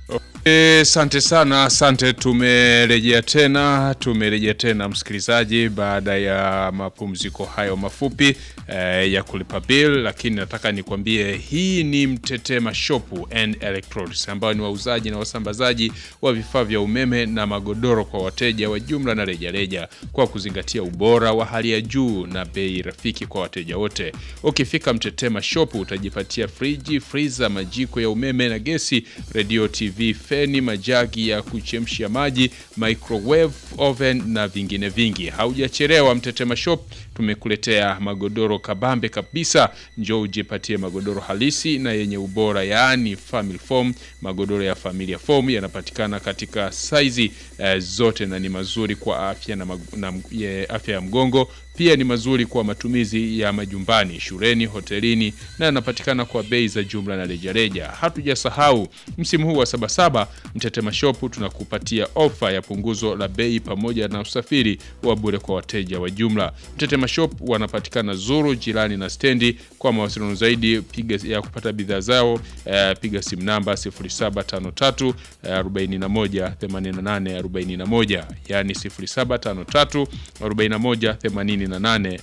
Asante sana, asante. Tumerejea tena, tumerejea tena msikilizaji, baada ya mapumziko hayo mafupi eh, ya kulipa bill, lakini nataka nikwambie hii ni Mtetema Shop and Electronics ambao ni wauzaji na wasambazaji wa vifaa vya umeme na magodoro kwa wateja wa jumla na rejareja, kwa kuzingatia ubora wa hali ya juu na bei rafiki kwa wateja wote. Ukifika Mtetema Shop utajipatia friji, freezer, majiko ya umeme na gesi, radio, TV, feni, majagi ya kuchemshia maji, microwave oven na vingine vingi. Haujachelewa, Mtetema Shop tumekuletea magodoro kabambe kabisa. Njoo ujipatie magodoro halisi na yenye ubora, yaani family foam. Magodoro ya familia foam yanapatikana katika saizi eh, zote na ni mazuri kwa afya na, mag- na ye, afya ya mgongo pia ni mazuri kwa matumizi ya majumbani, shuleni, hotelini na yanapatikana kwa bei za jumla na rejareja. Hatujasahau msimu huu wa Sabasaba, Mtetema Shop tunakupatia ofa ya punguzo la bei pamoja na usafiri wa bure kwa wateja wa jumla. Mtetema Shop wanapatikana Zuru, jirani na stendi. Kwa mawasiliano zaidi piga ya kupata bidhaa zao eh, piga simu namba 0753 eh, 41 88 41, yani 0753 41 88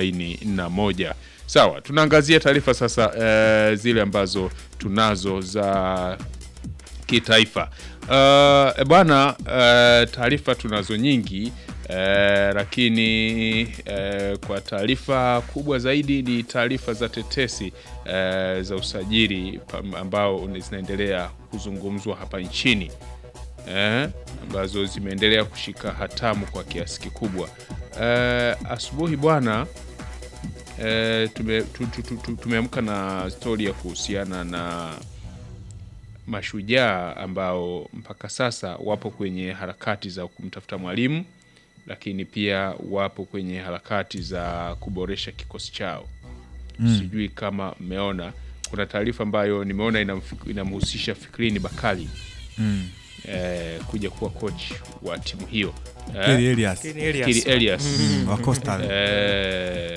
41. Sawa, tunaangazia taarifa sasa eh, zile ambazo tunazo za kitaifa. Uh, bwana uh, taarifa tunazo nyingi uh, lakini uh, kwa taarifa kubwa zaidi ni taarifa za tetesi uh, za usajili pam- ambao zinaendelea kuzungumzwa hapa nchini eh, ambazo zimeendelea kushika hatamu kwa kiasi kikubwa. Eh, asubuhi bwana eh, tume- tu- tu- tu- tu- tumeamka na stori ya kuhusiana na mashujaa ambao mpaka sasa wapo kwenye harakati za kumtafuta mwalimu, lakini pia wapo kwenye harakati za kuboresha kikosi chao. Sijui kama mmeona, kuna taarifa ambayo nimeona inamfik- inamhusisha Fikrini Bakali Mm. eh, kuja kuwa coach wa timu hiyo Kelly eh, Elias Lakini Elias, Fikiri Elias Mm, wa Coastal. eh,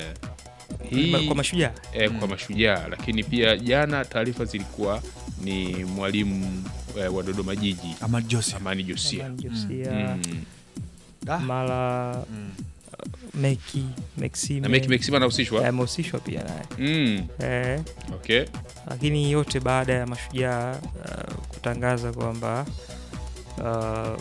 hii kwa mashujaa eh, kwa mashujaa, lakini pia jana taarifa zilikuwa ni mwalimu eh, wa Dodoma Jiji Ahmad Joseph. Amani Josia Amani Josia, mm. Ah. mara Mm. Meki Maxime na Meki Maxima anahusishwa amehusishwa pia naye mm. eh, okay. lakini yote baada ya mashujaa uh, kutangaza kwamba uh,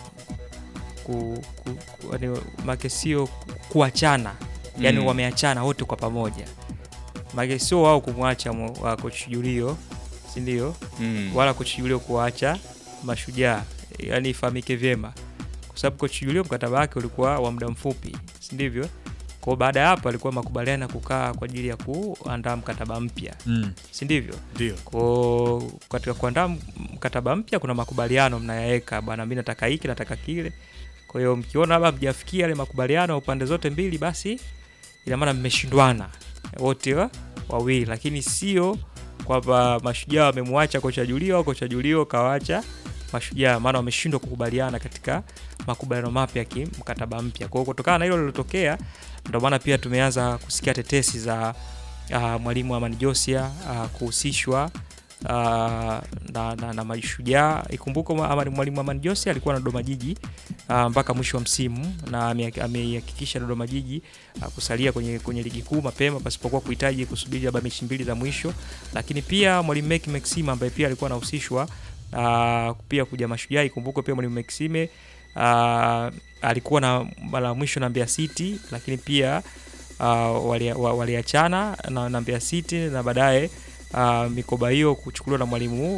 ku, ku, ku, yani, make sio kuachana yani Mm. wameachana wote kwa pamoja make sio wao kumwacha mo- wa coach Julio sindio mm. wala coach Julio kuacha mashujaa yani ifahamike vyema kwa sababu coach Julio mkataba wake ulikuwa wa muda mfupi si ndivyo kwao baada ya hapo alikuwa makubaliano ya kukaa kwa ajili ya kuandaa mkataba mpya Mm. si ndivyo Ndio. ko katika kuandaa m- mkataba mpya kuna makubaliano mnayaweka bwana mi nataka hiki nataka kile kwa hiyo mkiona labda mjafikia yale makubaliano upande zote mbili basi ina maana mmeshindwana wote wa- wawili lakini sio kwamba mashujaa wamemwacha kocha julio au kocha julio kawacha mashujaa maana wameshindwa kukubaliana katika makubaliano mapya ya kimkataba mpya kwa hiyo kutokana na hilo lilotokea ndio maana pia tumeanza kusikia tetesi za uh, mwalimu Amani Josia uh, kuhusishwa uh, na, na, na mashujaa. Ikumbuke Amani- mwalimu Amani Josia alikuwa na Dodoma Jiji uh, mpaka mwisho wa msimu na ame- ameihakikisha Dodoma Jiji uh, kusalia kwenye, kwenye ligi kuu mapema pasipokuwa kuhitaji kusubiri labda mechi mbili za mwisho, lakini pia mwalimu Meki Maxima ambaye pia alikuwa anahusishwa uh, pia kuja mashujaa. Ikumbuke pia mwalimu Maxime uh, alikuwa na mara ya mwisho na Mbeya City, lakini pia uh, walia- wa- waliachana na, na Mbeya City na baadaye uh, mikoba hiyo kuchukuliwa na mwalimu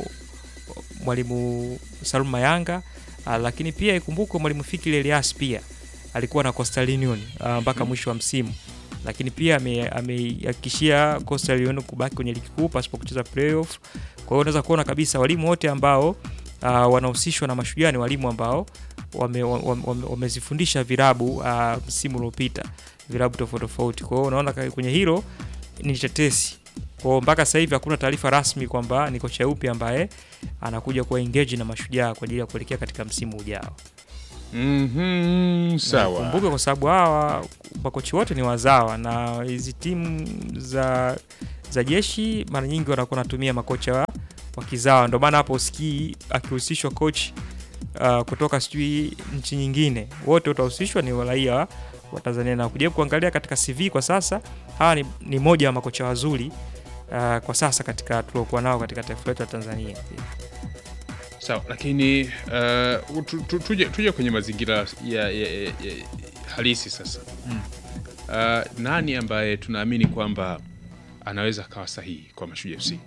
mwalimu Salum Mayanga uh, lakini pia ikumbukwe mwalimu Fikiri Elias pia alikuwa na Coastal Union uh, mpaka mwisho wa msimu, lakini pia ame- ameihakikishia Coastal Union kubaki kwenye ligi kuu pasipo kucheza playoff. Kwa hiyo unaweza kuona kabisa walimu wote ambao uh, wanahusishwa na mashujaa ni walimu ambao wamezifundisha wame, wame, wamezifundisha virabu uh, msimu uliopita vilabu tofauti tofauti. Kwa hiyo unaona ka- kwenye hilo ni tetesi. Kwa hiyo mpaka sasa hivi hakuna taarifa rasmi kwamba ni kocha yupi ambaye anakuja kuwa engage na mashujaa kwa ajili ya kuelekea katika msimu ujao. Mhm, sawa Kumbuke kwa sababu hawa makochi wote ni wazawa na hizi timu za za jeshi mara nyingi wanakuwa wanatumia makocha wa wa kizawa. Ndio maana hapo usikii akihusishwa coach uh, kutoka sijui nchi nyingine, wote utahusishwa ni raia wa- wa Tanzania. Na kuja kuangalia katika CV kwa sasa, hawa ni, ni moja wa makocha wazuri uh, kwa sasa katika tuliokuwa nao katika taifa letu la Tanzania. Sawa, lakini uh, tu, tu, tuje, tuje kwenye mazingira ya, ya, ya, ya halisi sasa. Uh, nani ambaye tunaamini kwamba anaweza akawa sahihi kwa Mashujaa FC?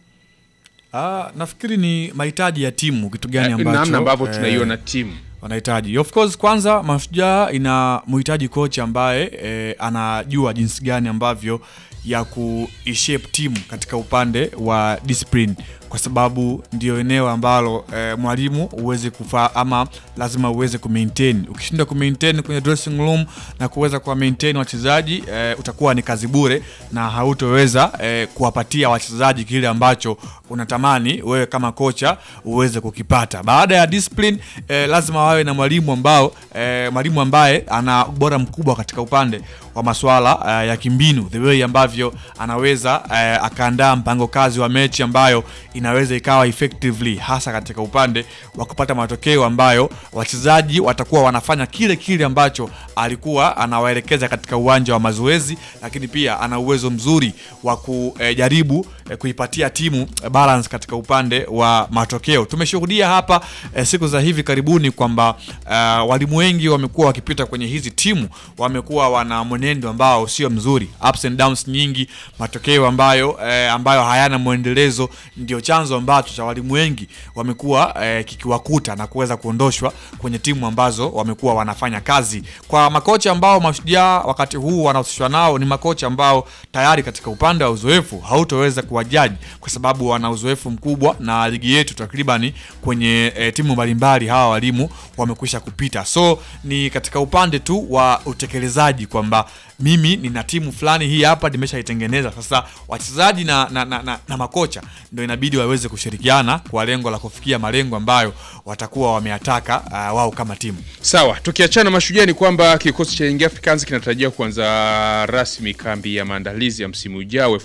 Ah, nafikiri ni mahitaji ya timu, kitu gani Eh, ambacho namna ambavyo eh, tunaiona timu wanahitaji of course kwanza mashujaa ina mhitaji kocha ambaye eh, anajua jinsi gani ambavyo ya kuishape timu katika upande wa discipline kwa sababu ndio eneo ambalo eh, mwalimu uweze kufaa ama lazima uweze kumaintain ukishinda kumaintain kwenye dressing room na kuweza kuwa maintain wachezaji eh, utakuwa ni kazi bure na hautoweza eh, kuwapatia wachezaji kile ambacho unatamani wewe kama kocha uweze kukipata baada ya discipline eh, lazima wawe na mwalimu ambao eh, mwalimu ambaye ana ubora mkubwa katika upande wa masuala eh, ya kimbinu the way ambavyo anaweza eh, akaandaa mpango kazi wa mechi ambayo inaweza ikawa effectively hasa katika upande wa kupata matokeo ambayo wachezaji watakuwa wanafanya kile kile ambacho alikuwa anawaelekeza katika uwanja wa mazoezi lakini pia ana uwezo mzuri wa kujaribu eh, kuipatia timu eh, balance katika upande wa matokeo tumeshuhudia hapa eh, siku za hivi karibuni kwamba uh, walimu wengi wamekuwa wakipita kwenye hizi timu wamekuwa wana mwenendo ambao sio mzuri ups and downs nyingi matokeo ambayo eh, ambayo hayana mwendelezo ndio chanzo ambacho cha walimu wengi wamekuwa eh, kikiwakuta na kuweza kuondoshwa kwenye timu ambazo wamekuwa wanafanya kazi kwa makocha ambao mashujaa wakati huu wanahusishwa nao ni makocha ambao tayari katika upande wa uzoefu hautoweza kuwajaji kwa sababu wana uzoefu mkubwa na ligi yetu takribani kwenye e, timu mbalimbali hawa walimu wamekwisha kupita so ni katika upande tu wa utekelezaji kwamba mimi nina timu fulani hii hapa nimeshaitengeneza sasa wachezaji na, na, na, na, na makocha ndo inabidi waweze kushirikiana kwa lengo la kufikia malengo ambayo watakuwa wameyataka uh, wao kama timu Sawa, tukiachana mashujaa ni kwamba kikosi cha Young Africans kinatarajiwa kuanza rasmi kambi ya maandalizi ya msimu ujao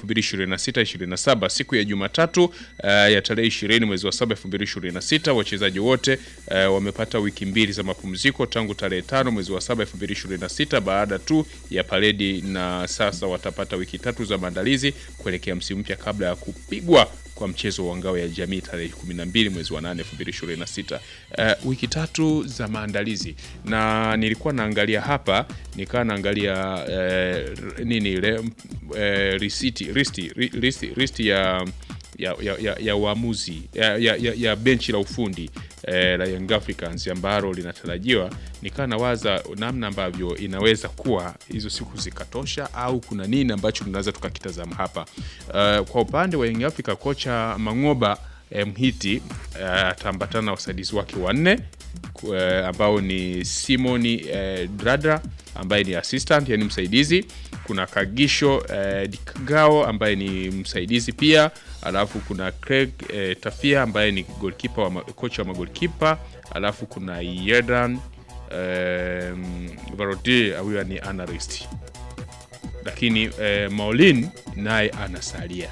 2026-27 siku ya Jumatatu uh, ya tarehe 20 mwezi wa 7 2026. Wachezaji wote uh, wamepata wiki mbili za mapumziko tangu tarehe 5 mwezi wa 7 2026 baada tu ya paredi, na sasa watapata wiki tatu za maandalizi kuelekea msimu mpya kabla ya kupigwa kwa mchezo wa ngao ya jamii tarehe 12 mwezi wa 8 2026. Uh, wiki tatu za maandalizi, na nilikuwa naangalia hapa nikawa naangalia uh, nini ile uh, risiti risti, ri- risti, risti ya ya, ya, ya, ya uamuzi ya, ya, ya, ya benchi la ufundi eh, la Young Africans ambalo linatarajiwa, nikawa nawaza namna ambavyo inaweza kuwa hizo siku zikatosha au kuna nini ambacho tunaweza tukakitazama hapa. Uh, kwa upande wa Young Africa kocha Mangoba eh, Mhiti eh, ataambatana na wasaidizi wake wanne ku- eh, ambao ni Simoni eh, Dradra ambaye ni assistant yani msaidizi. Kuna Kagisho eh, Dikgao ambaye ni msaidizi pia, alafu kuna Craig eh, Tafia ambaye ni goalkeeper wa ma- kocha wa magolkipa, alafu kuna Yedan eh, Varodi huyo ni analyst, lakini eh, Maulin naye anasalia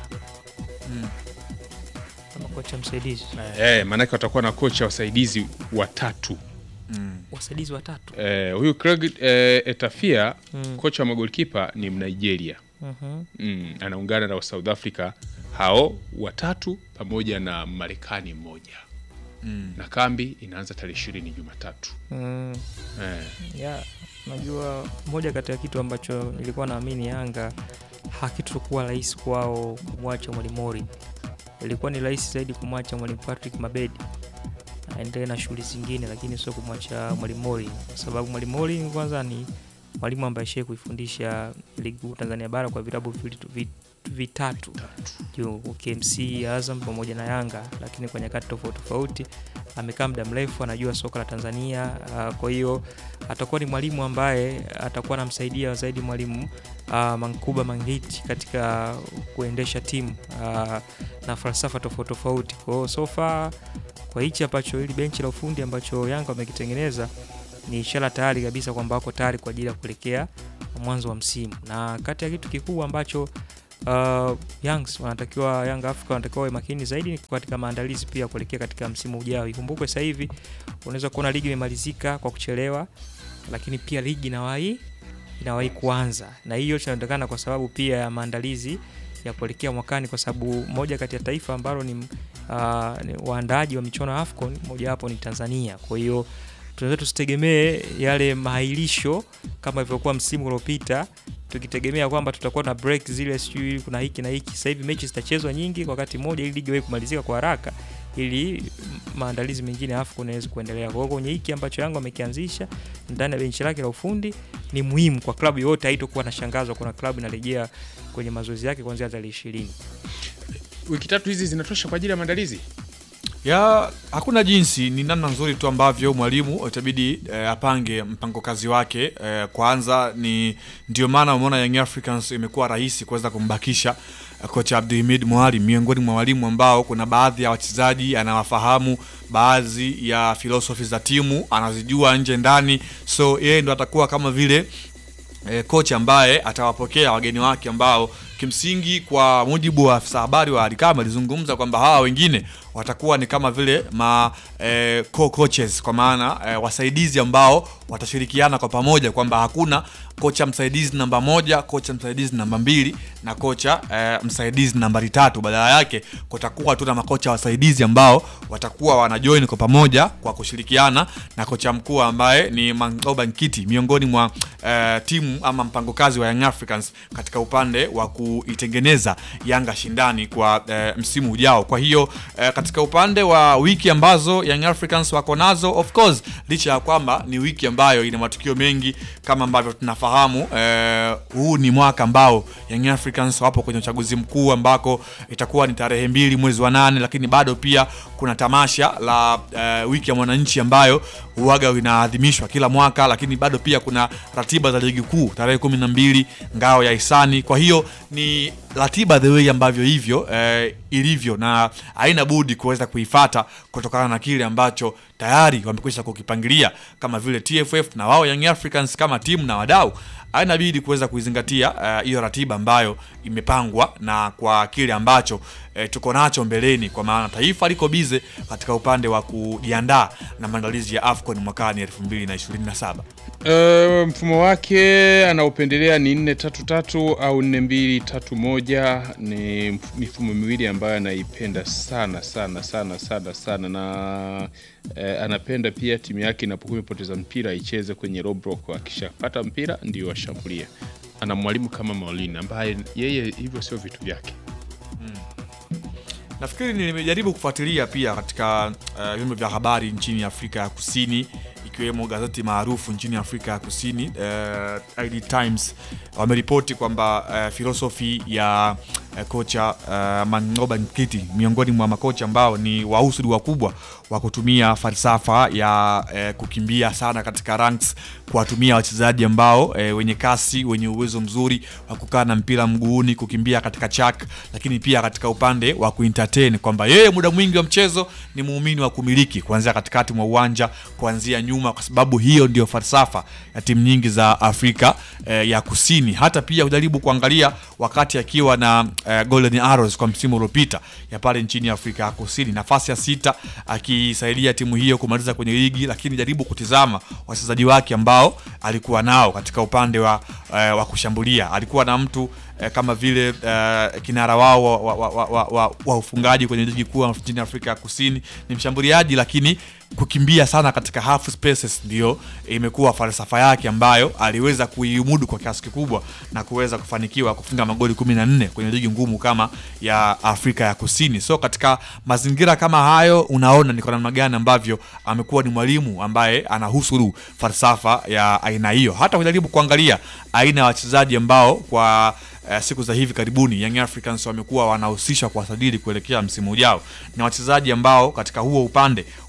Kama kocha msaidizi eh, maanake watakuwa na kocha wasaidizi watatu wasaidizi watatu Eh, huyu Craig eh, Etafia kocha wa magolkipa ni Mnigeria Mhm. mm, anaungana na wa South Africa hao watatu pamoja na Marekani mmoja na kambi inaanza tarehe ishirini Jumatatu Mm. eh, ya najua moja kati ya kitu ambacho nilikuwa naamini Yanga hakitokuwa rahisi kwao kumwacha mwalimu Mori. Ilikuwa ni rahisi zaidi kumwacha mwalimu Patrick Mabedi aendelee na shughuli zingine, lakini sio kumwacha mwalimu Mori, kwa sababu mwalimu Mori kwanza ni mwalimu ambaye shee kuifundisha ligi kuu Tanzania bara kwa vilabu vitu- vi- vitatu juu KMC, Azam pamoja na Yanga, lakini kwa nyakati tofauti tofauti amekaa muda mrefu, anajua soka la Tanzania. Uh, kwa hiyo atakuwa ni mwalimu ambaye atakuwa anamsaidia zaidi mwalimu uh, Mankuba Mangiti katika kuendesha timu uh, na falsafa tofauti tofauti. Kwa hiyo so far kwa hichi ambacho hili benchi la ufundi ambacho Yanga wamekitengeneza ni ishara tayari kabisa kwamba wako tayari kwa ajili ya kuelekea mwanzo wa msimu, na kati ya kitu kikubwa ambacho uh, Youngs wanatakiwa Young Africa wanatakiwa wawe makini zaidi katika maandalizi pia kuelekea katika msimu ujao. Ikumbukwe sasa hivi unaweza kuona ligi imemalizika kwa kuchelewa, lakini pia ligi inawahi inawahi kuanza, na hiyo inatokana kwa sababu pia ya maandalizi ya kuelekea mwakani, kwa sababu moja kati ya taifa ambalo ni, uh, ni waandaaji wa michuano ya AFCON mojawapo ni Tanzania. Kwa hiyo tunaweza tusitegemee yale maailisho kama ilivyokuwa msimu uliopita tukitegemea kwamba tutakuwa na break zile, sijui kuna hiki na hiki. Sasa hivi mechi zitachezwa nyingi kwa wakati mmoja, ili ligi iwe kumalizika kwa haraka, ili maandalizi mengine ya AFCON yaweze kuendelea. Kwa hiyo kwenye hiki ambacho Yanga amekianzisha ndani ya benchi lake la ufundi ni muhimu kwa klabu yote, haitokuwa na shangazo kuna klabu inarejea kwenye mazoezi yake kuanzia tarehe ishirini. Wiki tatu hizi zinatosha kwa ajili ya maandalizi? ya hakuna jinsi, ni namna nzuri tu ambavyo mwalimu itabidi eh, apange mpango kazi wake eh, kwanza ni ndio maana umeona Young Africans imekuwa rahisi kuweza kumbakisha eh, kocha Abdulhamid Mwalimu miongoni mwa walimu ambao kuna baadhi ya wachezaji anawafahamu, baadhi ya philosophy za timu anazijua nje ndani, so yeye ndo atakuwa kama vile e, kocha ambaye atawapokea wageni wake ambao kimsingi kwa mujibu wa afisa habari wa Alikama alizungumza kwamba hawa wengine watakuwa ni kama vile ma e, co-coaches kwa maana e, wasaidizi ambao watashirikiana kwa pamoja, kwamba hakuna kocha msaidizi namba moja, kocha msaidizi namba mbili na kocha e, msaidizi nambari tatu. Badala yake kutakuwa tu na makocha wasaidizi ambao watakuwa wanajoin kwa pamoja kwa kushirikiana na kocha mkuu ambaye ni Mangoba Nkiti miongoni mwa e, timu ama mpango kazi wa Young Africans katika upande wa kuitengeneza Yanga shindani kwa e, msimu ujao. Kwa hiyo e, katika upande wa wiki ambazo Young Africans wako nazo, of course, licha ya kwamba ni wiki ambayo ina matukio mengi kama ambavyo tunafahamu e, huu ni mwaka ambao Young Africans wapo kwenye uchaguzi mkuu ambako itakuwa ni tarehe mbili mwezi wa nane, lakini bado pia kuna tamasha la e, wiki ya mwananchi ambayo huaga inaadhimishwa kila mwaka, lakini bado pia kuna ratiba za ligi kuu tarehe kumi na mbili ngao ya hisani. Kwa hiyo ni ratiba the way ambavyo hivyo eh, ilivyo na haina budi kuweza kuifata kutokana na kile ambacho tayari wamekwisha kukipangilia kama vile TFF na wao Young Africans kama timu na wadau haina bidi kuweza kuizingatia hiyo uh, ratiba ambayo imepangwa na kwa kile ambacho uh, tuko nacho mbeleni, kwa maana taifa liko bize katika upande wa kujiandaa na maandalizi ya AFCON mwakani 2027. Uh, mfumo wake anaupendelea ni 433 au 4231. Ni mifumo miwili ambayo anaipenda sana sana sana sana sana, na uh, anapenda pia timu yake inapokuwa imepoteza mpira icheze kwenye low block, akishapata mpira ndio ashambulia. Ana mwalimu kama Maulini ambaye yeye hivyo sio vitu vyake. Nafikiri nimejaribu kufuatilia pia katika vyombo uh, vya habari nchini Afrika ya Kusini ikiwemo gazeti maarufu nchini Afrika ya Kusini uh, ID Times wameripoti kwamba uh, filosofi ya uh, kocha uh, Mangoba Nkiti miongoni mwa makocha ambao ni wahusudi wakubwa wa kutumia falsafa ya uh, kukimbia sana katika ranks, kuwatumia wachezaji ambao uh, wenye kasi, wenye uwezo mzuri wa kukaa na mpira mguuni, kukimbia katika chak, lakini pia katika upande wa kuentertain kwamba yeye muda mwingi wa mchezo ni muumini wa kumiliki kuanzia katikati mwa uwanja, kuanzia nyuma, kwa sababu hiyo ndio falsafa ya timu nyingi za Afrika eh, ya Kusini. Hata pia kujaribu kuangalia wakati akiwa na eh, Golden Arrows kwa msimu uliopita ya pale nchini Afrika ya Kusini, nafasi ya sita akisaidia timu hiyo kumaliza kwenye ligi, lakini jaribu kutizama wachezaji wake ambao alikuwa nao katika upande wa, eh, wa kushambulia. Alikuwa na mtu eh, kama vile eh, kinara wao wa, wa, wa, wa, wa, wa ufungaji kwenye ligi kuu nchini Afrika ya Kusini ni mshambuliaji, lakini kukimbia sana katika half spaces ndio imekuwa falsafa yake ambayo aliweza kuimudu kwa kiasi kikubwa na kuweza kufanikiwa kufunga magoli 14 kwenye ligi ngumu kama ya Afrika ya Kusini. So katika mazingira kama hayo, unaona ni kwa namna gani ambavyo amekuwa ni mwalimu ambaye anahusuru falsafa ya aina hiyo. Hata kujaribu kuangalia aina ya wachezaji ambao kwa Uh, siku za hivi karibuni Young Africans wamekuwa wanahusisha kuwasajili kuelekea msimu ujao, na wachezaji ambao katika huo upande wamekuwa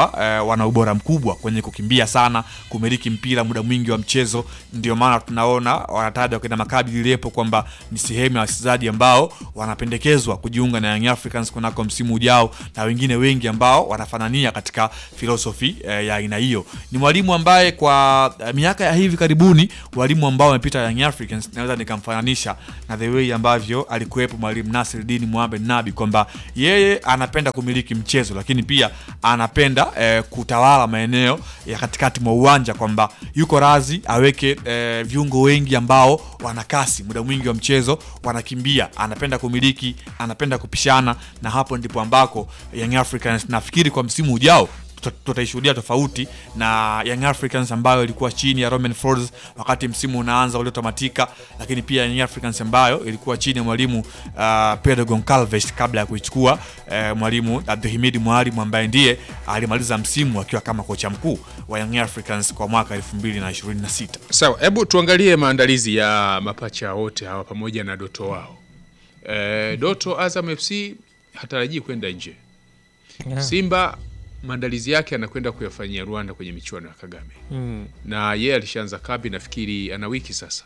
hawa eh, wana ubora mkubwa kwenye kukimbia sana, kumiliki mpira muda mwingi wa mchezo. Ndio maana tunaona wanataja wakina Maccabi Lilepo kwamba ni sehemu ya wachezaji ambao wanapendekezwa kujiunga na Young Africans kunako msimu ujao, na wengine wengi ambao wanafanania katika filosofi eh, ya aina hiyo. Ni mwalimu ambaye kwa eh, miaka ya hivi karibuni, walimu ambao wamepita Young Africans, naweza nikamfananisha na the way ambavyo alikuwepo mwalimu Nasreddin Mohamed Nabi kwamba yeye anapenda kumiliki mchezo, lakini pia anapenda eh, kutawala maeneo ya katikati mwa uwanja, kwamba yuko razi aweke eh, viungo wengi ambao wana kasi muda mwingi wa mchezo, wanakimbia, anapenda kumiliki, anapenda kupishana, na hapo ndipo ambako Young Africans nafikiri kwa msimu ujao tuta- tutaishuhudia tofauti na Young Africans ambayo ilikuwa chini ya Romain Folz wakati msimu unaanza uliotamatika, lakini pia Young Africans ambayo ilikuwa chini ya mwalimu uh, Pedro Goncalves kabla ya kuichukua uh, mwalimu Abdulhamid Mwalimu ambaye ndiye alimaliza msimu akiwa kama kocha mkuu wa Young Africans kwa mwaka 2026. Sawa, hebu tuangalie maandalizi ya mapacha wote hawa pamoja na Doto wao. E, Doto Azam FC hatarajii kwenda nje. Yeah. Simba maandalizi yake anakwenda kuyafanyia Rwanda kwenye michuano ya Kagame, Mm. na yeye alishaanza kambi, nafikiri ana wiki sasa,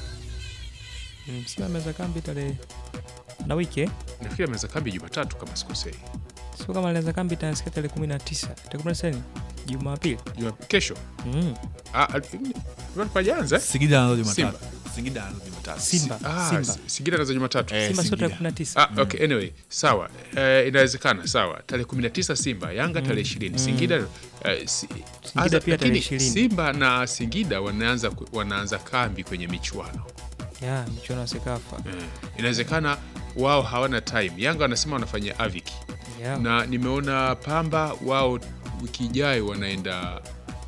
Mm, Simba ameweza kambi tarehe na wiki eh? nafikiri ameanza kambi Jumatatu kama sikosei, sio kama alianza kambi tanasikia tarehe kumi na tisa tarehe kumi na tisa ni Jumapili. Juma- kesho Mm. Ah, al- pajaanza Singida anaanza Simba. Jumatatu. Singida anaanza Jumatatu. Simba, Ah, Simba. S- Singida naza Jumatatu. Eh, Simba sio Singida. tarehe kumi na tisa. Ah, okay, anyway, sawa. Eh, inawezekana sawa. Tarehe 19 Simba, Yanga tarehe 20. Singida eh, si, Aza- pia tarehe lakini 20. Simba na Singida wanaanza ku- wanaanza kambi kwenye michuano. Ya, michuano ya Sekafa. Eh, inawezekana wao hawana time. Yanga wanasema wanafanya aviki. Ya. Na nimeona Pamba wao wiki ijayo wanaenda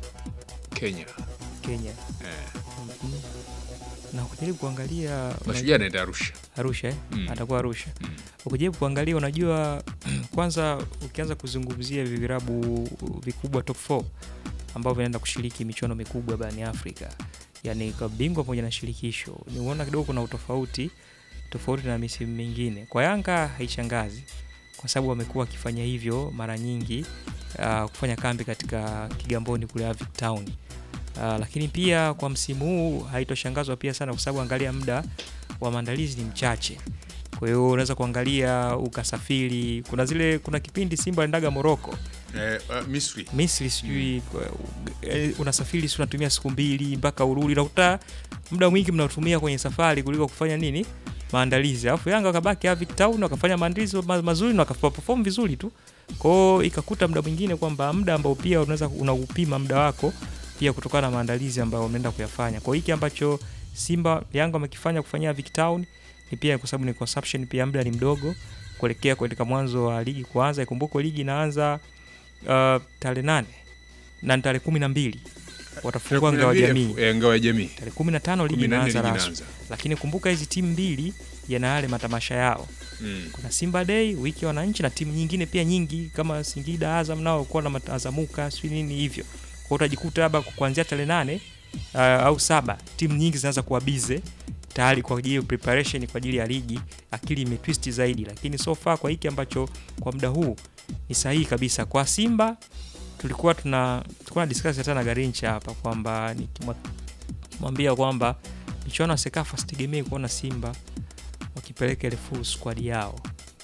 Kenya. Kenya. Eh, Mhm. Na ukijaribu kuangalia Mashujaa anaenda Arusha. Arusha eh? Mm. atakuwa Arusha. Mm. Ukijaribu kuangalia, unajua kwanza, ukianza kuzungumzia hivi virabu vikubwa top 4 ambavyo vinaenda kushiriki michuano mikubwa barani Afrika, yani kwa bingwa pamoja na shirikisho, niuona kidogo kuna utofauti tofauti na misimu mingine. Kwa Yanga haishangazi kwa sababu wamekuwa wakifanya hivyo mara nyingi, uh, kufanya kambi katika Kigamboni kule Avic Town. Uh, lakini pia kwa msimu huu haitoshangazwa pia sana kwa sababu angalia muda wa maandalizi ni mchache. Kwa hiyo unaweza kuangalia ukasafiri, kuna zile kuna kipindi Simba aliendaga Moroko, Eh, uh, Misri. Misri sijui eh, unasafiri si unatumia siku mbili mpaka urudi, unakuta muda mwingi mnatumia kwenye safari kuliko kufanya nini maandalizi. Alafu Yanga wakabaki Avic Town wakafanya maandalizi ma- mazuri na wakaperform vizuri tu. Kwa hiyo ikakuta muda mwingine kwamba muda ambao pia unaweza unaupima muda wako pia kutokana na maandalizi ambayo umeenda kuyafanya. Kwa hiki ambacho Simba Yanga wamekifanya kufanyia Avic Town ni pia kwa sababu ni consumption pia muda ni mdogo kuelekea katika mwanzo wa ligi kuanza. Ikumbukwe ligi inaanza uh, tarehe nane na ni tarehe kumi na mbili watafungua ngao ya jamii Eh, ngao ya jamii. tarehe kumi na tano ligi 14 inaanza ligi rasmi, inaanza. lakini kumbuka hizi timu mbili yana yale matamasha yao. Mm. Kuna Simba Day, wiki ya wananchi na timu nyingine pia nyingi kama Singida, Azam nao kuwa na mat- Azamuka sijui nini hivyo. Kwa hiyo utajikuta labda kuanzia tarehe nane uh, au saba timu nyingi zinaanza kuwa bize tayari kwa ajili ya preparation kwa ajili ya ligi, akili imetwist zaidi, lakini so far kwa hiki ambacho kwa muda huu ni sahihi kabisa kwa Simba. Tulikuwa tuna tulikuwa na discuss hata na Garincha hapa kwamba nikimwa- nikimwambia kwamba michuano ya Sekafa sitegemei kuona Simba wakipeleka ile full squad yao,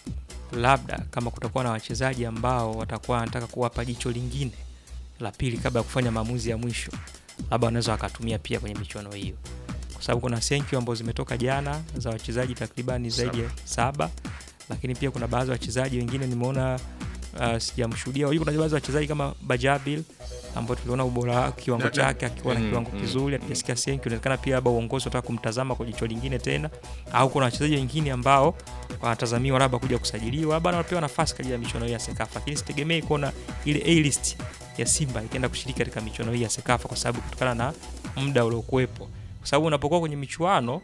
labda kama kutakuwa na wachezaji ambao watakuwa wanataka kuwapa jicho lingine la pili kabla ya kufanya maamuzi ya mwisho, labda wanaweza wakatumia pia kwenye michuano hiyo, kwa sababu kuna senkyu ambazo zimetoka jana za wachezaji takribani zaidi ya saba, lakini pia kuna baadhi ya wachezaji wengine nimeona uh, sijamshuhudia. Unajua Kuna baadhi ya wachezaji kama Bajabil ambao tuliona ubora wake, kiwango Na- na- chake akiwa na mm, kiwango mm, kizuri, hatujasikia senkyu. Inawezekana pia labda uongozi unataka kumtazama kwa jicho lingine tena, au kuna wachezaji wengine ambao wanatazamiwa labda kuja kusajiliwa, labda wanapewa nafasi kwa ajili ya michuano hii ya Sekafa, lakini sitegemei kuona ile A list ya Simba ikienda kushiriki katika michuano hii ya Sekafa kwa sababu kutokana na muda uliokuwepo, kwa sababu unapokuwa kwenye michuano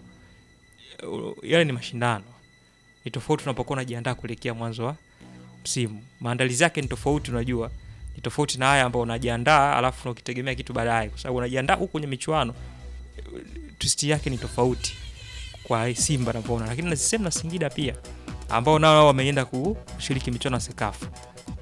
uh, yale ni mashindano, ni tofauti unapokuwa unajiandaa kuelekea mwanzo wa msimu. Maandalizi yake ni tofauti, unajua ni tofauti na haya ambao unajiandaa alafu ukitegemea kitu baadaye, kwa sababu unajiandaa huku kwenye michuano, uh, twist yake ni tofauti kwa Simba navyoona, lakini na same na Singida pia ambao nao wameenda kushiriki michuano ya Sekafa.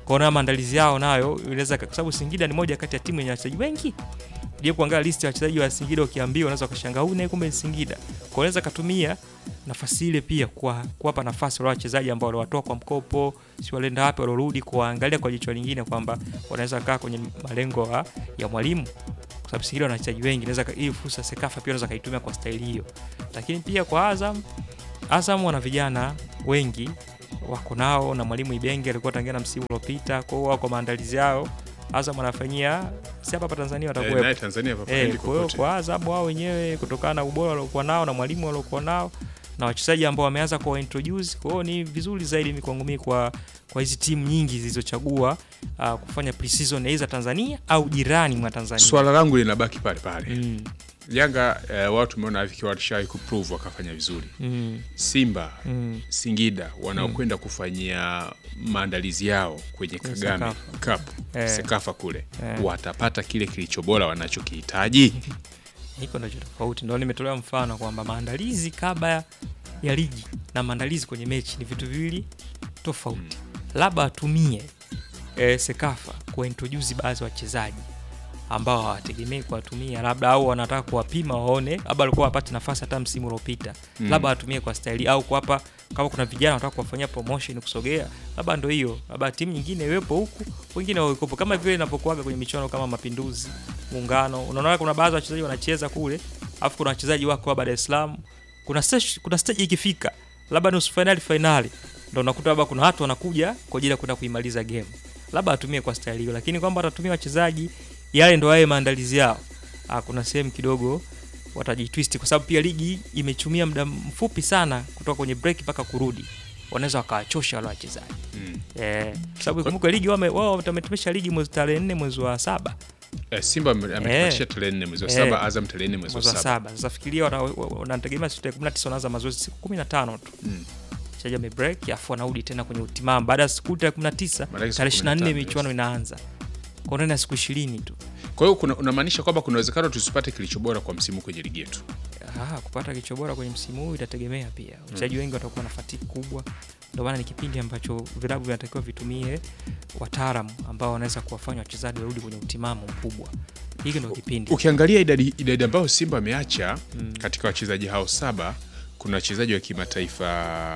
kwaona maandalizi yao nayo inaweza kwa sababu Singida ni moja kati ya timu yenye wachezaji wengi je kuangalia listi ya wachezaji wa Singida ukiambiwa unaweza ukashangaa huyu naye kumbe ni Singida kwa unaweza katumia nafasi ile pia kwa kuwapa nafasi wale wachezaji ambao waliwatoa kwa mkopo si walienda wapi walorudi kuwaangalia kwa jicho lingine kwamba wanaweza kaa kwenye malengo ya, ya mwalimu kwa sababu Singida wana wachezaji wengi naweza ka- hii fursa Sekafa pia unaweza kaitumia kwa staili hiyo lakini pia kwa Azam Azam wana vijana wengi wako nao na mwalimu Ibenge alikuwa tangia na msimu uliopita kwa hiyo wako maandalizi yao Azam wanafanyia si hapa hapa Tanzania Eh, watakuwepo naye Tanzania Eh, papaendi kwa hiyo kokote. kwa Azam wao wenyewe kutokana na ubora waliokuwa nao na mwalimu waliokuwa nao na wachezaji ambao wameanza kuwa introduce, kwa hiyo ni vizuri zaidi mi kwangu mimi kwa kwa hizi timu nyingi zilizochagua uh, kufanya pre-season aidha Tanzania au jirani mwa Tanzania. Swala langu linabaki pale pale. mm, Yanga eh, watu tumeona vikiwa walishawahi kuprove wakafanya vizuri. mm, Simba mm. Singida wanaokwenda kufanyia maandalizi yao kwenye Kwenye Kagame Cup Eh. Sekafa kule Eh. watapata kile kilicho bora wanachokihitaji. Hiko ndio tofauti, ndio nimetolea mfano kwamba maandalizi kabla ya ligi na maandalizi kwenye mechi ni vitu viwili tofauti. Labda atumie e, Sekafa kuintroduce baadhi ya wachezaji ambao hawategemei kuwatumia, labda au wanataka kuwapima waone, labda walikuwa wapate nafasi hata msimu uliopita Mm. labda atumie kwa staili au kuwapa kama kuna vijana wanataka kuwafanyia promotion kusogea, labda ndo hiyo, labda timu nyingine iwepo huku, wengine wawekopo, kama vile inapokuaga kwenye michuano kama Mapinduzi, Muungano. Unaona kuna baadhi ya wachezaji wanacheza kule, alafu kuna wachezaji wako hapa Dar es Salaam. Kuna stage, kuna stage ikifika labda nusu finali finali, ndo unakuta labda kuna watu wanakuja kwa ajili ya kwenda kuimaliza game, labda atumie kwa staili hiyo, lakini kwamba atatumia wachezaji yale ndo yaye maandalizi yao, ah, kuna sehemu kidogo watajitwist kwa sababu pia ligi imechumia muda mfupi sana kutoka kwenye break mpaka kurudi, wanaweza wakawachosha wale wachezaji Mm. eh, kwa sababu kumbuka ligi wame- wao wametumesha ligi mwezi tarehe nne mwezi wa saba Eh, Simba ame- ametuachia tarehe nne mwezi wa saba, Eh. Azam tarehe nne mwezi wa mwezi wa saba. saba. Sasa fikiria wana- wa- wanategemea siku tarehe kumi na tisa wanaanza mazoezi siku kumi na tano tu Mm. chaji amebreak afu wanarudi tena kwenye utimamu baada ya siku tarehe kumi na tisa Maanake siku tarehe ishirini na nne 15, michuano yes. inaanza kwa ndani ya siku ishirini tu Kwa hiyo kuna- unamaanisha kwamba kuna uwezekano tusipate kilicho bora kwa msimu kwenye ligi yetu. Ah, kupata kicho bora kwenye msimu huu itategemea pia wachezaji wengi watakuwa na fatiki kubwa ndio maana ni kipindi ambacho vilabu vinatakiwa vitumie wataalamu ambao wanaweza kuwafanya wachezaji warudi kwenye utimamu mkubwa hiki ndio kipindi Ukiangalia idadi, idadi ambayo Simba ameacha katika wachezaji hao saba, kuna wachezaji wa kimataifa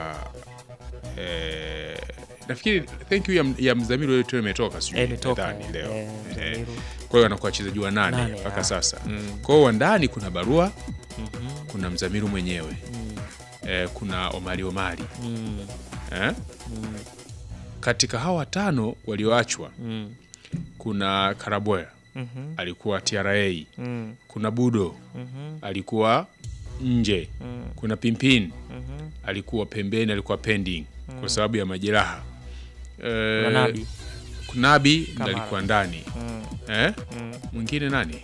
eh, nafikiri thank you ya, ya Mzamiru leo tu imetoka sijui Eh, imetoka, nadhani leo eh, Eh, Mzamiru. kwa hiyo wanakuwa wachezaji wa nane Nane, mpaka ah. sasa. Mm. Kwa hiyo wa ndani kuna Barua, Mhm, kuna Mzamiru mwenyewe mm, eh, kuna Omari Omari mm, eh? mm, Katika hawa watano walioachwa mm, kuna Karabwea mhm, alikuwa TRA, mm, kuna Budo mhm, alikuwa nje, mm, kuna Pimpin mhm. alikuwa pembeni, alikuwa pending kwa sababu ya majeraha. Eh, Kuna Nabi. Nabi ndo Kamara. alikuwa ndani Mm, eh? mm. Mwingine nani?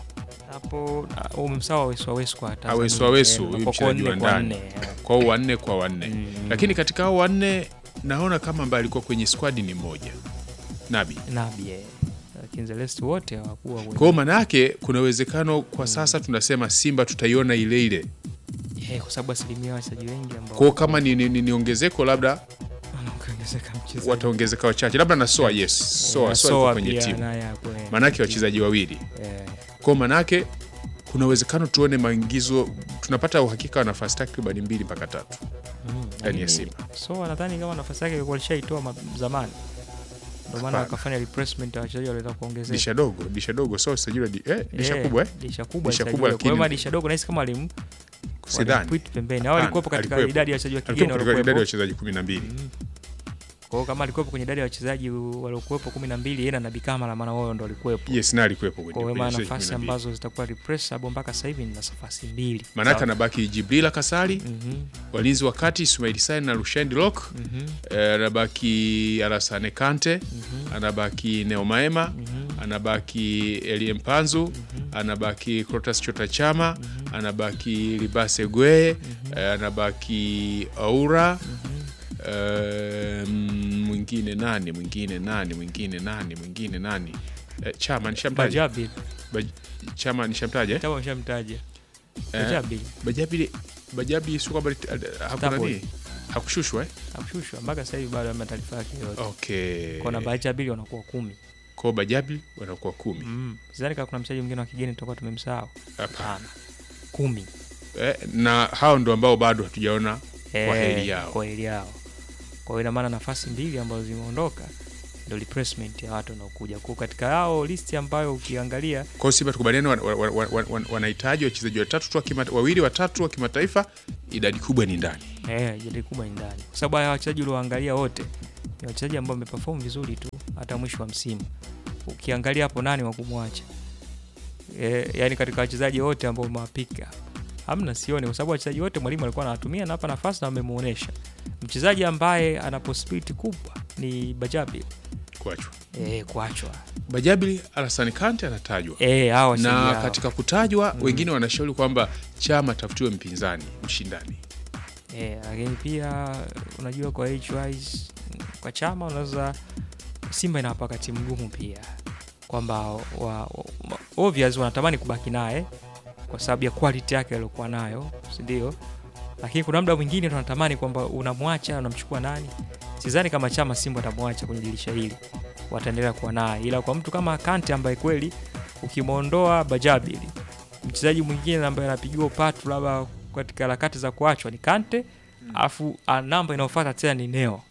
hapo ah, umemsawa Wesu Wesu kwa Tanzania. Awesu Awesu, Eh, huyu kwa mchezaji wa nne kwa ndani. nne, eh. Kwa hiyo wanne kwa wanne Mm. lakini katika hao wanne naona kama ambaye alikuwa kwenye squad ni mmoja Nabi. Nabi eh. Lakini the rest wote hawakuwa Kwa wengi. hiyo maana yake kuna uwezekano kwa sasa tunasema Simba tutaiona ile ile. Eh, kwa sababu asilimia ya wachezaji wengi ambao Kwa hiyo kama ni, ni, ni, ni ongezeko labda wanaongezeka mchezaji. wataongezeka wachache, labda na Soa, yes, Soa, Eh, Soa alikuwa kwenye pia timu, naye hapo, eh. maanake wachezaji wawili. Eh, Kwa hiyo maanake kuna uwezekano tuone maingizo, tunapata uhakika wa nafasi takriban mbili mpaka tatu mm, ndani ya lakini Simba. So nadhani kama nafasi yake ilikuwa alishaitoa ma- zamani. Ndio maana Hapana. akafanya replacement ya wachezaji waliotaka kuongezeka. Disha dogo, disha dogo, so sajili di, eh, disha Eh, kubwa eh? Disha kubwa. Disha alisajiliwa. kubwa, Kwa hiyo lakini- madisha dogo nahisi kama walim Sidhani. walimpuit pembeni. Au Hapana, alikuwepo katika alikuwepo. idadi ya wachezaji wa kigeni Alikuwa katika idadi ya waliokuwepo. wachezaji kumi na mbili. Kwa hiyo kama alikuwepo kwenye idadi ya wachezaji waliokuwepo 12 yeye na Nabi Kamara maana wao ndo walikuwepo. Yes, na alikuwepo kwenye Kwa hiyo kwenye maana wachezaji nafasi 12. ambazo zitakuwa replaceable mpaka sasa hivi ni nafasi mbili. Maanake Sawa. anabaki Jibrila Kasali, Mhm. walinzi wa kati Ismail Sane na Rushain Rock, Mhm. eh, anabaki Alasane Kante, Mhm. anabaki Neo Maema, Mhm. anabaki Elie Mpanzu, anabaki Crotas Chota Chama, anabaki Libase Gwe, eh, anabaki Aura, eh, mm, mwingine nani mwingine nani mwingine nani mwingine nani eh, Chama nishamtaja Bajabi. Baj- Chama nishamtaja eh? Kama nishamtaja. Eh, Bajabi. Bajabi Bajabi sio kwamba lit- ad- hakuna Starboy. nini hakushushwa eh? hakushushwa mpaka sasa hivi bado hamna taarifa yake yoyote. Okay. Kwa namba ya Bili wanakuwa kumi. Kwa Bajabi wanakuwa kumi. Mm. Sidhani kama kuna mchezaji mwingine wa kigeni tutakuwa tumemsahau. Hapana. Hapana. Kumi. Eh, na hao ndo ambao bado hatujaona kwa Eh, heri yao. Kwa heri yao. Kwa hiyo ina maana nafasi mbili ambazo zimeondoka ndio replacement ya watu wanaokuja. Kwa katika hao listi ambayo ukiangalia Kwa hiyo Simba tukubaliane, wan- wan- wan- wan- wan- wanahitaji wachezaji watatu tu wa kima- wawili watatu wa kimataifa, idadi kubwa ni ndani. eh, jadi kubwa ni ndani, kwa sababu haya wachezaji ulioangalia wote ni wachezaji ambao wameperform vizuri tu hata mwisho wa msimu. Ukiangalia hapo nani wa kumwacha eh, yani katika wachezaji wote ambao umewapika hamna, sioni, kwa sababu wachezaji wote mwalimu alikuwa anawatumia na hapa nafasi na amemuonesha. Mchezaji ambaye ana possibility kubwa ni Bajabi Kuachwa eh, kuachwa Bajabi, Alassane Kante anatajwa eh, hao wachezaji na hao. katika kutajwa wengine wanashauri kwamba chama tafutiwe mpinzani mshindani. Eh, lakini pia unajua kwa age wise kwa chama unaweza Simba inawapa wakati mgumu pia kwamba wa, wa, obvious wanatamani kubaki naye kwa sababu ya quality yake aliyokuwa nayo, si ndio? Lakini kuna muda mwingine tunatamani kwamba unamwacha unamchukua nani. Sidhani kama chama Simba atamwacha kwenye dirisha hili, wataendelea kuwa naye, ila kwa mtu kama Kante ambaye kweli ukimwondoa Bajabili, mchezaji mwingine ambaye anapigiwa upatu labda katika harakati za kuachwa ni Kante, afu ah, namba inayofuata tena ni Neo,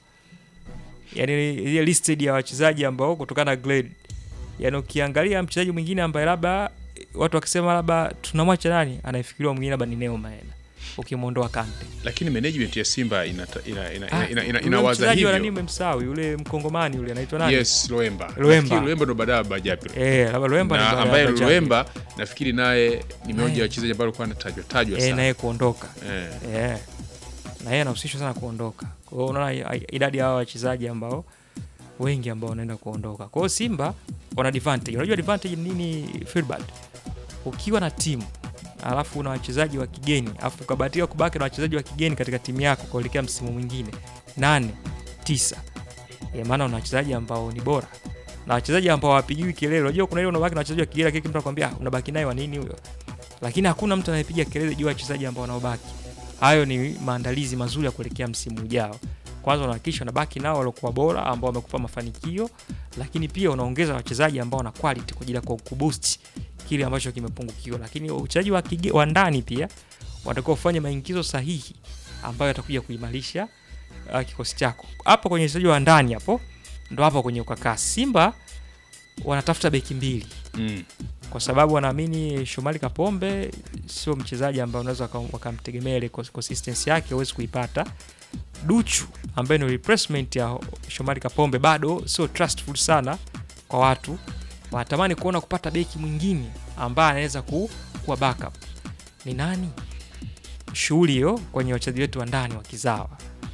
yani ile listed ya wachezaji ambao kutokana na grade, yani ukiangalia mchezaji mwingine ambaye labda watu wakisema labda tunamwacha nani, anayefikiriwa mwingine labda ni Neo Maena ukimwondoa Kante. Lakini management ya Simba inata- ina, ina, Ah, ina, ina, ina, yule inawaza mchezaji wa nani hivyo. umemsahau, yule mkongomani yule anaitwa nani? Yes, Loemba. Loemba. Nafikiri Loemba ndo baada ya Bajabi. Eh, labda Loemba ni na baada ya ambaye Bajabi. Loemba nafikiri naye ni mmoja Naye. wa wachezaji ambao alikuwa anatajwa tajwa eh, sana. naye kuondoka Eh. eh, na yeye anahusishwa sana kuondoka. Kwa hiyo unaona i- idadi ya hawa wachezaji ambao wengi ambao wanaenda kuondoka. Kwa hiyo Simba wana advantage. Unajua advantage ni nini Filbert? Ukiwa na timu alafu una wachezaji wa kigeni alafu ukabahatika kubaki na wachezaji wa kigeni katika timu yako kuelekea msimu mwingine nane tisa, ya maana una wachezaji ambao ni bora na wachezaji ambao hawapigiwi kelele. Unajua kuna ile unabaki na wachezaji wa kigeni, lakini mtu anakuambia "Ah, unabaki naye wa nini huyo? Lakini hakuna mtu anayepiga kelele juu ya wachezaji ambao wanaobaki. Hayo ni maandalizi mazuri ya kuelekea msimu ujao. Kwanza unahakikisha unabaki nao waliokuwa bora ambao wamekupa mafanikio, lakini pia unaongeza wachezaji ambao wana quality kwa ajili ya ku- kuboost kile ambacho kimepungukiwa. Lakini wachezaji wa, kige- wa ndani pia watakuwa kufanya maingizo sahihi ambayo yatakuja kuimarisha uh, kikosi chako. Hapo kwenye wachezaji wa ndani hapo ndo hapo kwenye ukakaa. Simba wanatafuta beki mbili Mm. kwa sababu wanaamini Shomari Kapombe sio mchezaji ambaye unaweza waka- wakamtegemea ile cons- consistency yake huwezi kuipata. Duchu ambaye ni replacement ya Shomari Kapombe bado sio trustful sana kwa watu, wanatamani kuona kupata beki mwingine ambaye anaweza ku, kuwa backup. Ni nani? Shughuli hiyo kwenye wachezaji wetu wa ndani wa kizawa,